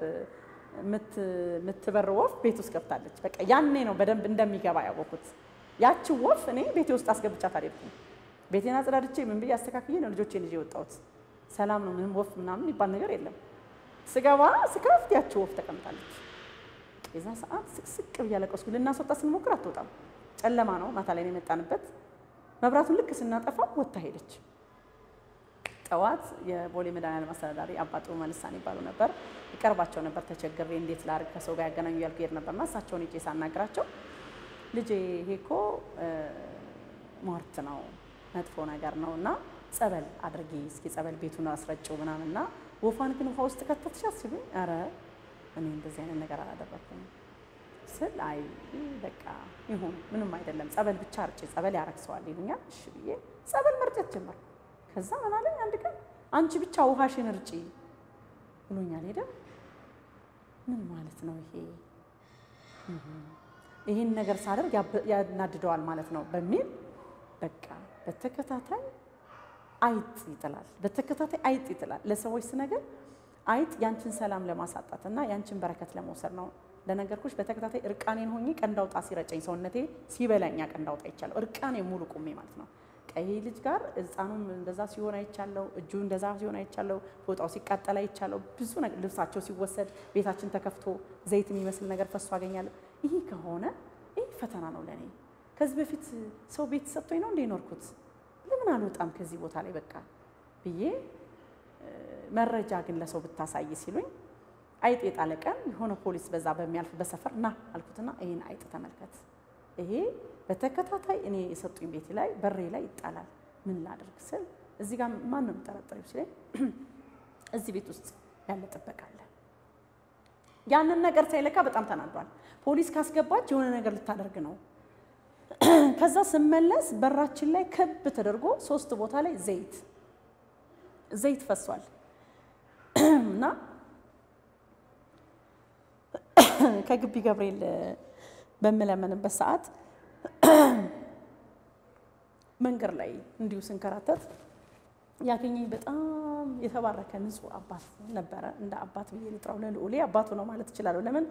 የምትበር ወፍ ቤት ውስጥ ገብታለች። በቃ ያኔ ነው በደንብ እንደሚገባ ያወኩት። ያቺ ወፍ እኔ ቤቴ ውስጥ አስገብቻት አልሄድኩም። ቤቴን አጽዳድቼ ምን ብዬ አስተካክዬ ነው ልጆቼን ይዤ የወጣሁት። ሰላም ነው፣ ምንም ወፍ ምናምን የሚባል ነገር የለም። ስገባ ስከፍት ያቺ ወፍ ተቀምጣለች። የዛ ሰዓት ስቅስቅ ብዬ አለቀስኩ። ልናስወጣ ስንሞክር አትወጣም። ጨለማ ነው፣ ማታ ላይ ነው የመጣንበት። መብራቱን ልክ ስናጠፋ ወጥታ ሄደች። ጠዋት የቦሌ መድኃኒዓለም አስተዳዳሪ አባ ጥሩ መልሳን ይባሉ ነበር። ይቀርባቸው ነበር። ተቸግሬ እንዴት ላድርግ ከሰው ጋር ያገናኙ ያልኩ ሄድ ነበርና እሳቸውን ሄጄ ሳናግራቸው ልጄ ይሄ እኮ ሟርት ነው መጥፎ ነገር ነው እና ጸበል አድርጊ እስኪ ጸበል ቤቱን አስረጭው ምናምንና ወፏን ግን ውሃ ውስጥ ከተትሻት ሲሉኝ፣ ኧረ እኔ እንደዚህ አይነት ነገር አላደረኩም ስል አይ በቃ ይሁን ምንም አይደለም ጸበል ብቻ አርጭ ጸበል ያረክሰዋል ይሉኛል። እሺ ብዬ ጸበል መርጨት ጀመርኩ። ከዛ ምን አለኝ አንድ ቀን አንቺ ብቻ ውሃሽን እርጪ ብሎኛል። ሄደ ምን ማለት ነው ይሄ? ይህን ነገር ሳደርግ ያናድደዋል ማለት ነው በሚል በቃ በተከታታይ አይጥ ይጥላል። በተከታታይ አይጥ ይጥላል። ለሰዎች ስነገር አይጥ ያንቺን ሰላም ለማሳጣት እና ያንቺን በረከት ለመውሰድ ነው። ለነገርኩሽ በተከታታይ እርቃኔን ሆኜ ቀንዳውጣ ሲረጨኝ ሰውነቴ ሲበላኛ ቀንዳውጣ ይቻለሁ እርቃኔ ሙሉ ቁሜ ማለት ነው። ቀይ ልጅ ጋር ሕፃኑም እንደዛ ሲሆን አይቻለሁ። እጁ እንደዛ ሲሆን አይቻለሁ። ፎጣው ሲቃጠል አይቻለሁ። ብዙ ነገር ልብሳቸው ሲወሰድ ቤታችን ተከፍቶ ዘይት የሚመስል ነገር ፈሶ አገኛለሁ። ይህ ከሆነ ይህ ፈተና ነው ለእኔ። ከዚህ በፊት ሰው ቤት ሰጥቶኝ ነው እንደ ኖርኩት ለምን አልወጣም ከዚህ ቦታ ላይ በቃ ብዬ መረጃ ግን ለሰው ብታሳይ ሲሉኝ አይጥ የጣለ ቀን የሆነ ፖሊስ በዛ በሚያልፍ በሰፈር ና አልኩትና ይህን አይጥ ተመልከት፣ ይሄ በተከታታይ እኔ የሰጡኝ ቤት ላይ በሬ ላይ ይጣላል፣ ምን ላድርግ ስል እዚህ ጋር ማን ነው የምጠረጠሪው ሲለኝ እዚህ ቤት ውስጥ ያለ ጥበቃ አለ። ያንን ነገር ሳይለካ በጣም ተናዷል። ፖሊስ ካስገባች የሆነ ነገር ልታደርግ ነው። ከዛ ስመለስ በራችን ላይ ክብ ተደርጎ ሶስት ቦታ ላይ ዘይት ዘይት ፈሷል እና ከግቢ ገብርኤል በምለምንበት ሰዓት መንገድ ላይ እንዲሁ ስንከራተት ያገኘኝ በጣም የተባረከ ንጹሕ አባት ነበረ። እንደ አባት ብዬ ልጥራው፣ ለልዑሌ አባቱ ነው ማለት እችላለሁ። ለምን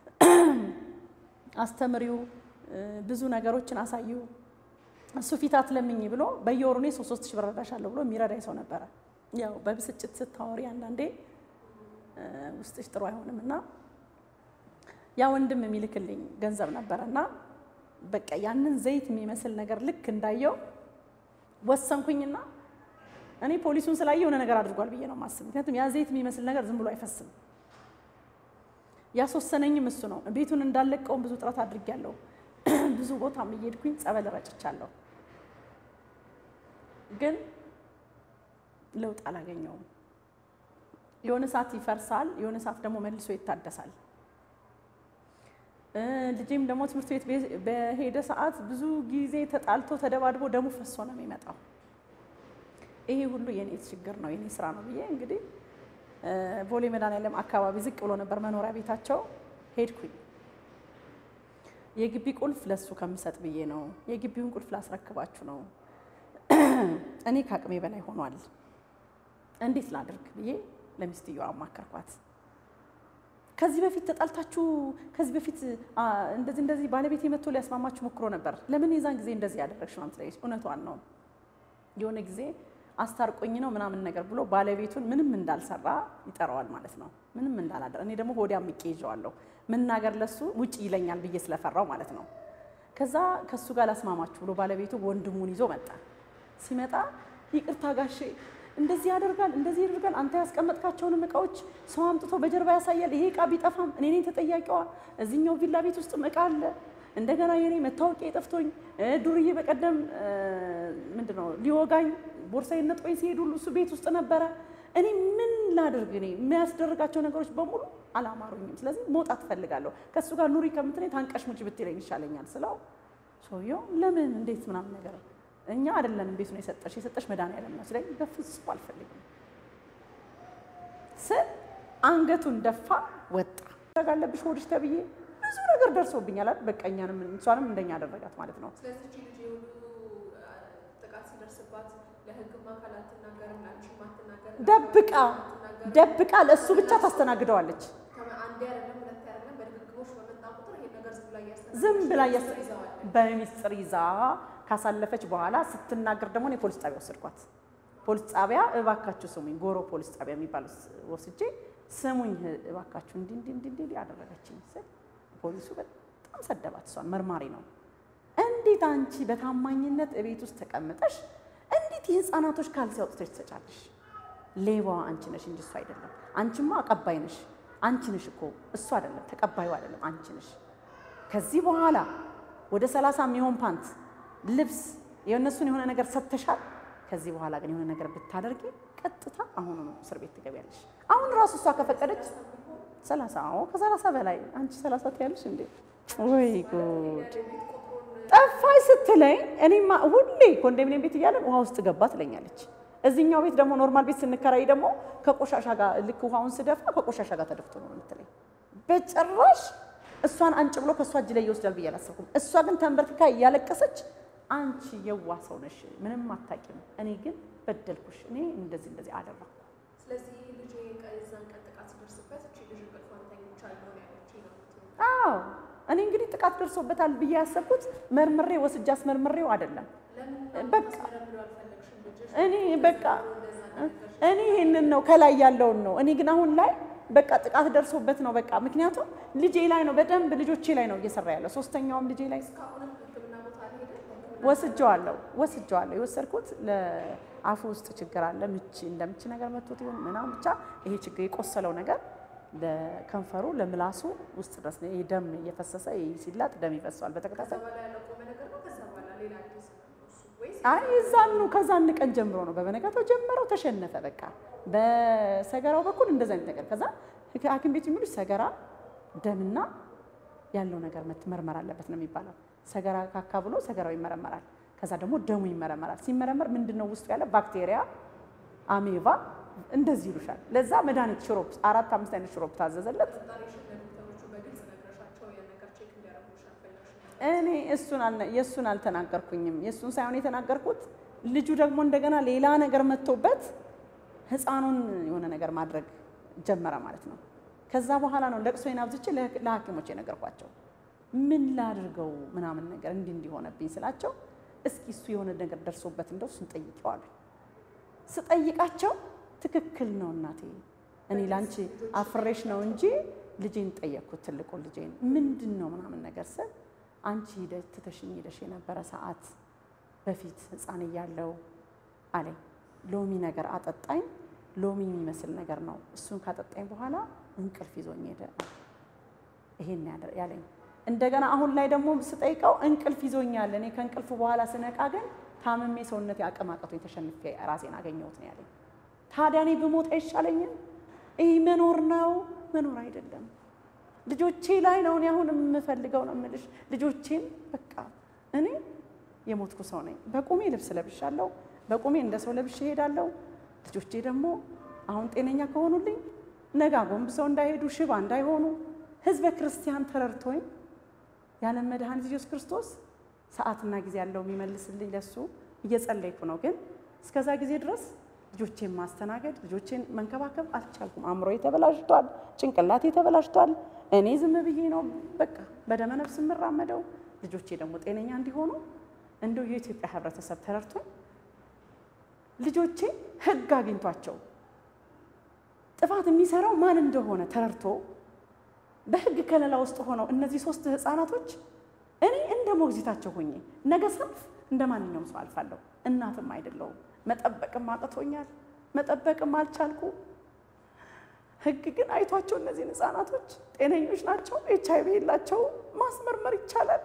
አስተምሪው ብዙ ነገሮችን አሳዩ እሱ ፊት አትለምኝ ብሎ በየወሩ እኔ ሶስት ሶስት ሺህ ብር እረዳሻለሁ ብሎ የሚረዳኝ ሰው ነበረ። ያው በብስጭት ስታወሪ አንዳንዴ ውስጥሽ ጥሩ አይሆንም እና ያ ወንድም የሚልክልኝ ገንዘብ ነበረ እና በቃ ያንን ዘይት የሚመስል ነገር ልክ እንዳየው ወሰንኩኝና እኔ ፖሊሱን ስላየ የሆነ ነገር አድርጓል ብዬ ነው የማስብ። ምክንያቱም ያ ዘይት የሚመስል ነገር ዝም ብሎ አይፈስም። ያስወሰነኝም እሱ ነው። ቤቱን እንዳለቀውም ብዙ ጥረት አድርጌያለሁ። ብዙ ቦታም እየሄድኩኝ ጸበል ረጭቻለሁ፣ ግን ለውጥ አላገኘውም። የሆነ ሰዓት ይፈርሳል፣ የሆነ ሰዓት ደግሞ መልሶ ይታደሳል። ልጄም ደግሞ ትምህርት ቤት በሄደ ሰዓት ብዙ ጊዜ ተጣልቶ ተደባድቦ ደሙ ፈሶ ነው የሚመጣው። ይሄ ሁሉ የኔ ችግር ነው የኔ ስራ ነው ብዬ እንግዲህ ቦሌ መድኃኒዓለም አካባቢ ዝቅ ብሎ ነበር መኖሪያ ቤታቸው። ሄድኩኝ። የግቢ ቁልፍ ለሱ ከምሰጥ ብዬ ነው። የግቢውን ቁልፍ ላስረክባችሁ ነው። እኔ ከአቅሜ በላይ ሆኗል። እንዴት ላድርግ ብዬ ለሚስትየዋ አማከርኳት። ከዚህ በፊት ተጣልታችሁ ከዚህ በፊት እንደዚህ እንደዚህ ባለቤት መጥቶ ሊያስማማችሁ ሞክሮ ነበር። ለምን የዛን ጊዜ እንደዚህ ያደረግሽ ነው ትለኝ። እውነቷን ነው የሆነ ጊዜ አስታርቆኝ ነው ምናምን ነገር ብሎ ባለቤቱን ምንም እንዳልሰራ ይጠራዋል ማለት ነው። ምንም እንዳላደረ እኔ ደግሞ ሆዲያ ምቄ ይዤዋለሁ። መናገር ለሱ ውጭ ይለኛል ብዬ ስለፈራው ማለት ነው። ከዛ ከሱ ጋር ላስማማችሁ ብሎ ባለቤቱ ወንድሙን ይዞ መጣ። ሲመጣ ይቅርታ ጋሼ እንደዚህ ያደርጋል እንደዚህ ያደርጋል፣ አንተ ያስቀመጥካቸውንም እቃዎች ሰው አምጥቶ በጀርባ ያሳያል። ይሄ እቃ ቢጠፋም እኔ ነኝ ተጠያቂዋ። እዚህኛው ቪላ ቤት ውስጥም እቃ አለ እንደገና የኔ መታወቂያ ጠፍቶኝ ዱርዬ በቀደም ምንድን ነው ሊወጋኝ ቦርሳዬን ነጥቆኝ ሲሄድ ሁሉ እሱ ቤት ውስጥ ነበረ። እኔ ምን ላድርግ? እኔ የሚያስደርጋቸው ነገሮች በሙሉ አላማሩኝም። ስለዚህ መውጣት እፈልጋለሁ። ከእሱ ጋር ኑሪ ከምትለኝ ታንቀሽ ሙጭ ብትለኝ ይሻለኛል ስለው ሰውየው ለምን እንዴት ምናምን ነገር እኛ አይደለም ቤቱን የሰጠሽ የሰጠሽ መድኃኒዓለም ነው ስለኝ በፍጹም አልፈልግም ስል አንገቱን ደፋ ወጣ። አለብሽ ሆድሽ ተብዬ ብዙ ነገር ደርሶብኛል አይደል? በቃ እኛንም እሷንም እንደኛ አደረጋት ማለት ነው። ስለዚህ እቺ ልጅ የሁሉ ጥቃት ሲደርስባት ለሕግም አካል አትናገርም፣ ለአንቺም አትናገርም። ደብቃ ደብቃ ለእሱ ብቻ ታስተናግደዋለች። አንዴ አይደለም ሁለቴ አይደለም በድግግሞሽ በመጣ ቁጥር ይሄን ነገር ዝም ብላ እያስተናገረች ዝም ብላ እያስ ይዘዋል። በሚስጥር ይዛ ካሳለፈች በኋላ ስትናገር ደግሞ እኔ ፖሊስ ጣቢያ ወሰድኳት። ፖሊስ ጣቢያ እባካችሁ ስሙኝ፣ ጎሮ ፖሊስ ጣቢያ የሚባል ወስጄ ስሙኝ እባካችሁ እንዲህ እንዲህ እንዲህ እንዲህ አደረገችኝ ስል ፖሊሱ በጣም ሰደባት። እሷን መርማሪ ነው። እንዴት አንቺ በታማኝነት እቤት ውስጥ ተቀምጠሽ እንዴት የህፃናቶች ካልሲ አውጥተሽ ትሰጫለሽ? ሌባዋ አንቺ ነሽ እንጂ እሱ አይደለም። አንቺማ አቀባይ ነሽ። አንቺ ነሽ እኮ እሱ አይደለም፣ ተቀባዩ አይደለም፣ አንቺ ነሽ። ከዚህ በኋላ ወደ ሰላሳ የሚሆን ፓንት ልብስ የእነሱን የሆነ ነገር ሰጥተሻል። ከዚህ በኋላ ግን የሆነ ነገር ብታደርጊ ቀጥታ አሁኑ ነው እስር ቤት ትገቢያለሽ። አሁን ራሱ እሷ ከፈቀደች ሰላሳ አዎ ከሰላሳ በላይ አንቺ ሰላሳ ትያለሽ እንዴ? ወይ ጉድ! ጠፋኝ ስትለኝ እኔማ ሁሌ ኮንዶሚኒየም ቤት እያለን ውሃ ውስጥ ገባ ትለኛለች። እዚህኛው ቤት ደግሞ ኖርማል ቤት ስንከራይ ደግሞ ከቆሻሻ ጋር ልክ ውሃውን ስደፋ ከቆሻሻ ጋር ተደፍቶ ነው የምትለኝ። በጭራሽ እሷን አንጭ ብሎ ከእሷ እጅ ላይ ይወስዳል ብዬ አላሰብኩም። እሷ ግን ተንበርክካ እያለቀሰች አንቺ የዋ ሰው ነሽ፣ ምንም አታውቂም፣ እኔ ግን በደልኩሽ፣ እኔ እንደዚህ እንደዚህ አደረኩ። ስለዚህ ልጅ የዛን ቀን ጥቃት ሲደርስበት እቺ ልጅ እንቅልፏን ተኝቻለሁ ነው ያለችኝ ነው የምትይው። አዎ እኔ እንግዲህ ጥቃት ደርሶበታል ብዬ ያሰብኩት መርምሬ ወስጄ አስመርምሬው አይደለም። በቃ ለምን አልፈለግሽም ልጅሽ እኔ በቃ እኔ ይሄንን ነው ከላይ ያለውን ነው። እኔ ግን አሁን ላይ በቃ ጥቃት ደርሶበት ነው በቃ ምክንያቱም ልጄ ላይ ነው በደንብ ልጆቼ ላይ ነው እየሰራ ያለው። ሶስተኛውም ልጄ ላይ እስካሁንም ሕክምና ቦታ አልሄደም። ወስጀዋለሁ ወስጀዋለሁ። የወሰድኩት ለአፉ ውስጥ ችግር አለ ምች እንደ ምች ነገር መቶት ይሆን ምናምን ብቻ ይሄ ችግር የቆሰለው ነገር ለከንፈሩ ለምላሱ ውስጥ ድረስ ነው። ይሄ ደም እየፈሰሰ ይሄ ሲላጥ ደም ይፈሰዋል በተከታታይ በኋላ ያለቆመ ነገር ነው። ከዛ በኋላ ሌላ አዲስ ነው እሱ ወይስ አይ እዛኑ ከዛን ቀን ጀምሮ ነው በበነጋታው ጀመረው ተሸነፈ። በቃ በሰገራው በኩል እንደዛ አይነት ነገር ከዛ ሐኪም ቤት የሚሉት ሰገራ ደምና ያለው ነገር መመርመር አለበት ነው የሚባለው። ሰገራ ካካ ብሎ ሰገራው ይመረመራል። ከዛ ደግሞ ደሙ ይመረመራል። ሲመረመር ምንድን ነው ውስጡ ያለ ባክቴሪያ፣ አሜባ እንደዚህ ይሉሻል። ለዛ መድኃኒት ሽሮፕ አራት አምስት አይነት ሽሮፕ ታዘዘለት። ጣሪሽን ለዶክተሮቹ በግልጽ ነግረሻቸው ያን ነገር ቼክ እንዲያደርጉልሽ አልፈለግሽም? እኔ እሱን አልነ- የእሱን አልተናገርኩኝም። የእሱን ሳይሆን የተናገርኩት ልጁ ደግሞ እንደገና ሌላ ነገር መጥቶበት ህፃኑን የሆነ ነገር ማድረግ ጀመረ ማለት ነው። ከዛ በኋላ ነው ለቅሶዬን አብዝቼ ለህ- ለሐኪሞች የነገርኳቸው። ምን ላድርገው ምናምን ነገር እንዲህ እንዲሆነብኝ ስላቸው እስኪ እሱ የሆነ ነገር ደርሶበት እንደው እሱን ጠይቀዋል። ስጠይቃቸው ትክክል ነው እናቴ፣ እኔ ላንቺ አፍሬሽ ነው እንጂ ልጄን ጠየቅኩት፣ ትልቁን ልጄን ምንድን ነው ምናምን ነገር ስል አንቺ ሂደሽ ትተሽኝ ሂደሽ የነበረ ሰዓት በፊት ህፃን እያለው አለኝ። ሎሚ ነገር አጠጣኝ። ሎሚ የሚመስል ነገር ነው። እሱን ካጠጣኝ በኋላ እንቅልፍ ይዞኝ ሄደ። ይሄን ያደ- ያለኝ እንደገና አሁን ላይ ደግሞ ስጠይቀው እንቅልፍ ይዞኛል። እኔ ከእንቅልፉ በኋላ ስነቃ ግን ታምሜ ሰውነቴ አቅም አቅቶኝ ተሸንፌ ራሴን አገኘሁት ነው ያለኝ። ታዲያ እኔ ብሞት አይሻለኝም? ይህ መኖር ነው መኖር አይደለም። ልጆቼ ላይ ነው እኔ አሁን የምፈልገው ነው የምልሽ። ልጆቼን በቃ እኔ የሞትኩ ሰው ነኝ። በቁሜ ልብስ ለብሻለሁ። በቁሜ እንደ ሰው ለብሼ እሄዳለሁ። ልጆቼ ደግሞ አሁን ጤነኛ ከሆኑልኝ ነገ ጎንብሰው እንዳይሄዱ ሽባ እንዳይሆኑ ህዝበ ክርስቲያን ተረድቶኝ ያለም መድኃኒት ኢየሱስ ክርስቶስ ሰዓትና ጊዜ ያለው የሚመልስልኝ ለሱ እየጸለይኩ ነው። ግን እስከዛ ጊዜ ድረስ ልጆቼን ማስተናገድ ልጆቼን መንከባከብ አልቻልኩም። አእምሮዬ ተበላሽቷል፣ ጭንቅላቴ ተበላሽቷል። እኔ ዝም ብዬ ነው በቃ በደመ ነፍስ የምራመደው። ልጆቼ ደግሞ ጤነኛ እንዲሆኑ እንደው የኢትዮጵያ ህብረተሰብ ተረድቶኝ ልጆቼ ህግ አግኝቷቸው ጥፋት የሚሰራው ማን እንደሆነ ተረድቶ በህግ ከለላ ውስጥ ሆነው እነዚህ ሶስት ህፃናቶች እኔ እንደ ሞግዚታቸው ሆኜ ነገ ሳልፍ እንደ ማንኛውም ሰው አልፋለሁ። እናትም አይደለሁም። መጠበቅም አቅቶኛል። መጠበቅም አልቻልኩ። ህግ ግን አይቷቸው እነዚህን ህፃናቶች ጤነኞች ናቸው፣ ኤች አይቪ የላቸው፣ ማስመርመር ይቻላል።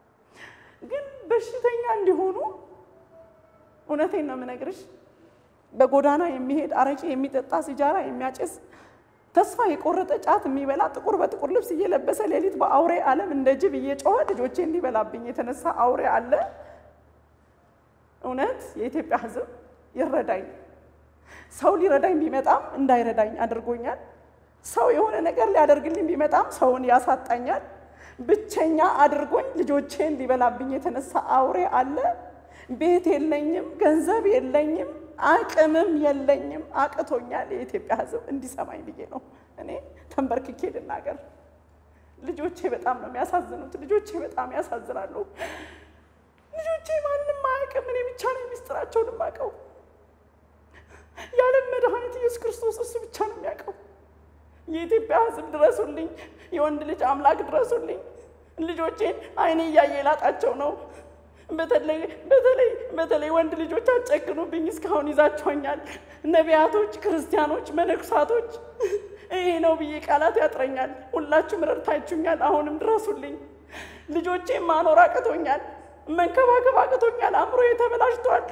ግን በሽተኛ እንዲሆኑ እውነቴን ነው የምነግርሽ፣ በጎዳና የሚሄድ አረቄ የሚጠጣ ሲጃራ የሚያጭስ ተስፋ የቆረጠ ጫት የሚበላ ጥቁር በጥቁር ልብስ እየለበሰ ሌሊት በአውሬ ዓለም እንደ ጅብ እየጮኸ ልጆቼ እንዲበላብኝ የተነሳ አውሬ አለ። እውነት የኢትዮጵያ ሕዝብ ይረዳኝ። ሰው ሊረዳኝ ቢመጣም እንዳይረዳኝ አድርጎኛል። ሰው የሆነ ነገር ሊያደርግልኝ ቢመጣም ሰውን ያሳጣኛል። ብቸኛ አድርጎኝ ልጆቼን ሊበላብኝ የተነሳ አውሬ አለ። ቤት የለኝም፣ ገንዘብ የለኝም፣ አቅምም የለኝም። አቅቶኛል። የኢትዮጵያ ሕዝብ እንዲሰማኝ ብዬ ነው እኔ ተንበርክኬ ልናገር። ልጆቼ በጣም ነው የሚያሳዝኑት። ልጆቼ በጣም ያሳዝናሉ። ልጆቼ ማንም አያውቅም። እኔ ብቻ ነው ሚስጥራቸውን የማውቀው። የዓለም መድኃኒት ኢየሱስ ክርስቶስ እሱ ብቻ ነው የሚያውቀው። የኢትዮጵያ ሕዝብ ድረሱልኝ። የወንድ ልጅ አምላክ ድረሱልኝ። ልጆቼን አይኔ እያየ ላጣቸው ነው። በተለይ በተለይ በተለይ ወንድ ልጆች አጨክኑብኝ። እስካሁን ይዛቸውኛል። ነቢያቶች፣ ክርስቲያኖች፣ መነኩሳቶች ይሄ ነው ብዬ ቃላት ያጥረኛል። ሁላችሁም ረድታችሁኛል። አሁንም ድረሱልኝ። ልጆቼን ማኖር አቅቶኛል። መንከባከብ አቅቶኛል። አእምሮዬ ተበላሽቷል።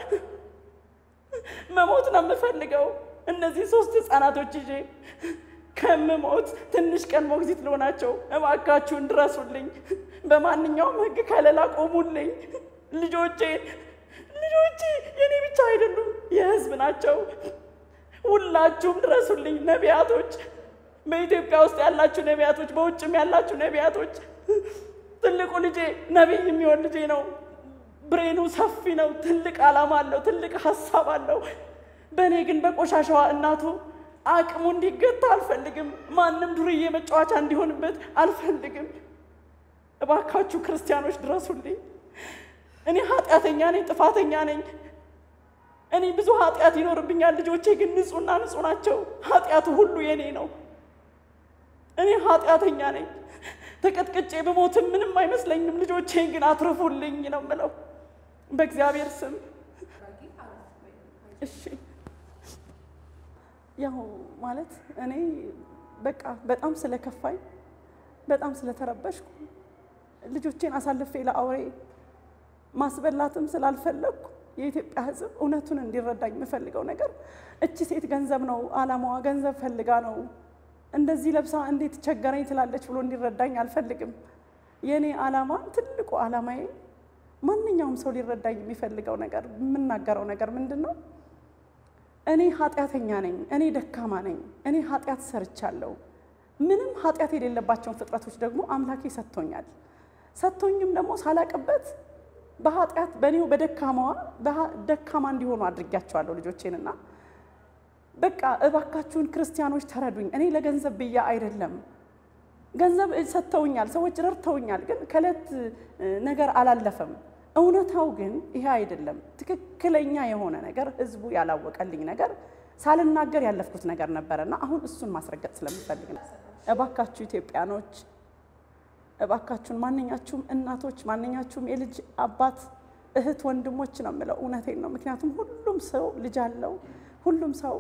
መሞት ነው የምፈልገው። እነዚህ ሶስት ህፃናቶች ይዤ ከምሞት ትንሽ ቀን ሞግዚት ልሆናቸው። እባካችሁን ድረሱልኝ። በማንኛውም ህግ ከለላ ቆሙልኝ። ልጆቼ ልጆቼ የኔ ብቻ አይደሉም፣ የህዝብ ናቸው። ሁላችሁም ድረሱልኝ። ነቢያቶች፣ በኢትዮጵያ ውስጥ ያላችሁ ነቢያቶች፣ በውጭም ያላችሁ ነቢያቶች፣ ትልቁ ልጄ ነቢይ የሚሆን ልጄ ነው። ብሬኑ ሰፊ ነው። ትልቅ ዓላማ አለው። ትልቅ ሀሳብ አለው። በእኔ ግን በቆሻሻዋ እናቱ አቅሙ እንዲገታ አልፈልግም። ማንም ዱርዬ መጫወቻ እንዲሆንበት አልፈልግም። እባካችሁ ክርስቲያኖች ድረሱልኝ። እኔ ኃጢአተኛ ነኝ፣ ጥፋተኛ ነኝ። እኔ ብዙ ኃጢአት ይኖርብኛል። ልጆቼ ግን ንጹሕና ንጹሕ ናቸው። ኃጢአቱ ሁሉ የኔ ነው። እኔ ኃጢአተኛ ነኝ። ተቀጥቅጬ በሞትም ምንም አይመስለኝም። ልጆቼን ግን አትርፉልኝ ነው የምለው በእግዚአብሔር ስም። እሺ ያው ማለት እኔ በቃ በጣም ስለከፋኝ በጣም ስለተረበሽኩ ልጆቼን አሳልፌ ለአውሬ ማስበላትም ስላልፈለግኩ የኢትዮጵያ ሕዝብ እውነቱን እንዲረዳኝ የምፈልገው ነገር እቺ ሴት ገንዘብ ነው ዓላማዋ፣ ገንዘብ ፈልጋ ነው እንደዚህ ለብሳ እንዴት ቸገረኝ ትላለች ብሎ እንዲረዳኝ አልፈልግም። የእኔ ዓላማ ትልቁ ዓላማዬ ማንኛውም ሰው ሊረዳኝ የሚፈልገው ነገር የምናገረው ነገር ምንድን ነው? እኔ ኃጢአተኛ ነኝ። እኔ ደካማ ነኝ። እኔ ኃጢአት ሰርቻለሁ። ምንም ኃጢአት የሌለባቸውን ፍጥረቶች ደግሞ አምላኬ ሰጥቶኛል። ሰጥቶኝም ደግሞ ሳላቅበት በኃጢአት በእኔው በደካማዋ ደካማ እንዲሆኑ አድርጊያቸዋለሁ ልጆቼንና በቃ እባካችሁን ክርስቲያኖች ተረዱኝ። እኔ ለገንዘብ ብዬ አይደለም። ገንዘብ ሰጥተውኛል፣ ሰዎች ረድተውኛል፣ ግን ከዕለት ነገር አላለፈም። እውነታው ግን ይሄ አይደለም። ትክክለኛ የሆነ ነገር ህዝቡ ያላወቀልኝ ነገር ሳልናገር ያለፍኩት ነገር ነበረና አሁን እሱን ማስረገጥ ስለምፈልግ ነው። እባካችሁ ኢትዮጵያኖች፣ እባካችሁን ማንኛችሁም እናቶች፣ ማንኛችሁም የልጅ አባት እህት፣ ወንድሞች ነው የምለው። እውነቴን ነው። ምክንያቱም ሁሉም ሰው ልጅ አለው። ሁሉም ሰው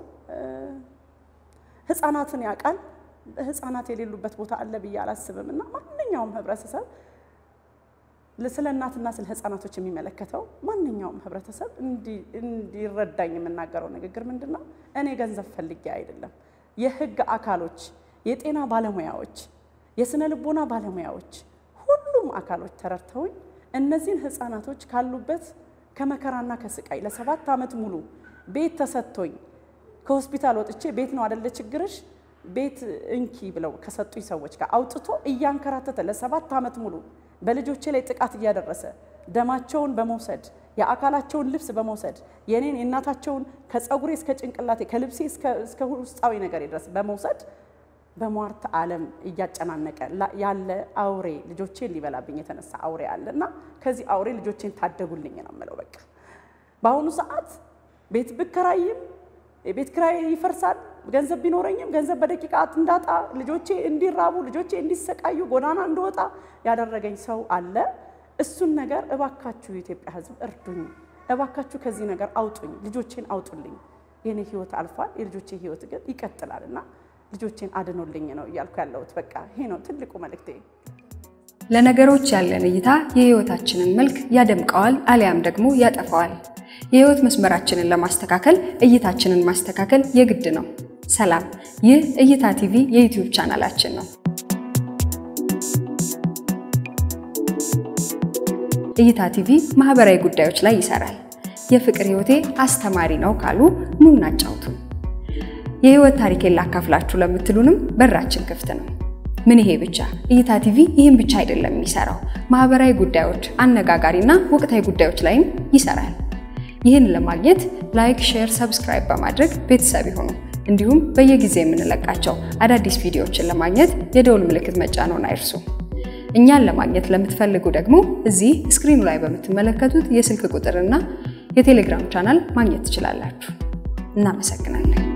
ህፃናትን ያውቃል። ህፃናት የሌሉበት ቦታ አለ ብዬ አላስብም እና ማንኛውም ህብረተሰብ ስለ እናትና ስለ ህፃናቶች የሚመለከተው ማንኛውም ህብረተሰብ እንዲረዳኝ የምናገረው ንግግር ምንድን ነው? እኔ ገንዘብ ፈልጌ አይደለም። የህግ አካሎች፣ የጤና ባለሙያዎች፣ የስነ ልቦና ባለሙያዎች፣ ሁሉም አካሎች ተረድተውኝ እነዚህን ህፃናቶች ካሉበት ከመከራና ከስቃይ ለሰባት ዓመት ሙሉ ቤት ተሰጥቶኝ ከሆስፒታል ወጥቼ ቤት ነው አደለ ችግርሽ ቤት እንኪ ብለው ከሰጡኝ ሰዎች ጋር አውጥቶ እያንከራተተ ለሰባት ዓመት ሙሉ በልጆቼ ላይ ጥቃት እያደረሰ ደማቸውን በመውሰድ የአካላቸውን ልብስ በመውሰድ የኔን የእናታቸውን ከፀጉሬ እስከ ጭንቅላቴ ከልብሴ እስከ ውስጣዊ ነገር ድረስ በመውሰድ በሟርት ዓለም እያጨናነቀ ያለ አውሬ ልጆቼን ሊበላብኝ የተነሳ አውሬ አለ እና ከዚህ አውሬ ልጆቼን ታደጉልኝ ነው የምለው። በቃ በአሁኑ ሰዓት ቤት ብከራይም የቤት ክራይ ይፈርሳል። ገንዘብ ቢኖረኝም ገንዘብ በደቂቃ እንዳጣ ልጆቼ እንዲራቡ ልጆቼ እንዲሰቃዩ ጎዳና እንደወጣ ያደረገኝ ሰው አለ። እሱን ነገር እባካችሁ የኢትዮጵያ ሕዝብ እርዱኝ፣ እባካችሁ ከዚህ ነገር አውጡኝ፣ ልጆቼን አውጡልኝ። የኔ ህይወት አልፏል፣ የልጆቼ ህይወት ግን ይቀጥላል እና ልጆቼን አድኖልኝ ነው እያልኩ ያለሁት። በቃ ይሄ ነው ትልቁ መልእክቴ። ለነገሮች ያለን እይታ የህይወታችንን መልክ ያደምቀዋል አሊያም ደግሞ ያጠፋዋል። የህይወት መስመራችንን ለማስተካከል እይታችንን ማስተካከል የግድ ነው። ሰላም፣ ይህ እይታ ቲቪ የዩቲዩብ ቻናላችን ነው። እይታ ቲቪ ማህበራዊ ጉዳዮች ላይ ይሰራል። የፍቅር ህይወቴ አስተማሪ ነው ካሉ ኑ እናጫውቱን። የህይወት ታሪኬን ላካፍላችሁ ለምትሉንም በራችን ክፍት ነው። ምን ይሄ ብቻ? እይታ ቲቪ ይህን ብቻ አይደለም የሚሰራው፣ ማህበራዊ ጉዳዮች፣ አነጋጋሪና ወቅታዊ ጉዳዮች ላይም ይሰራል። ይህን ለማግኘት ላይክ፣ ሼር፣ ሰብስክራይብ በማድረግ ቤተሰብ ይሁኑ። እንዲሁም በየጊዜ የምንለቃቸው አዳዲስ ቪዲዮዎችን ለማግኘት የደውል ምልክት መጫንዎን አይርሱ። እኛን ለማግኘት ለምትፈልጉ ደግሞ እዚህ ስክሪኑ ላይ በምትመለከቱት የስልክ ቁጥርና የቴሌግራም ቻናል ማግኘት ትችላላችሁ። እናመሰግናለን።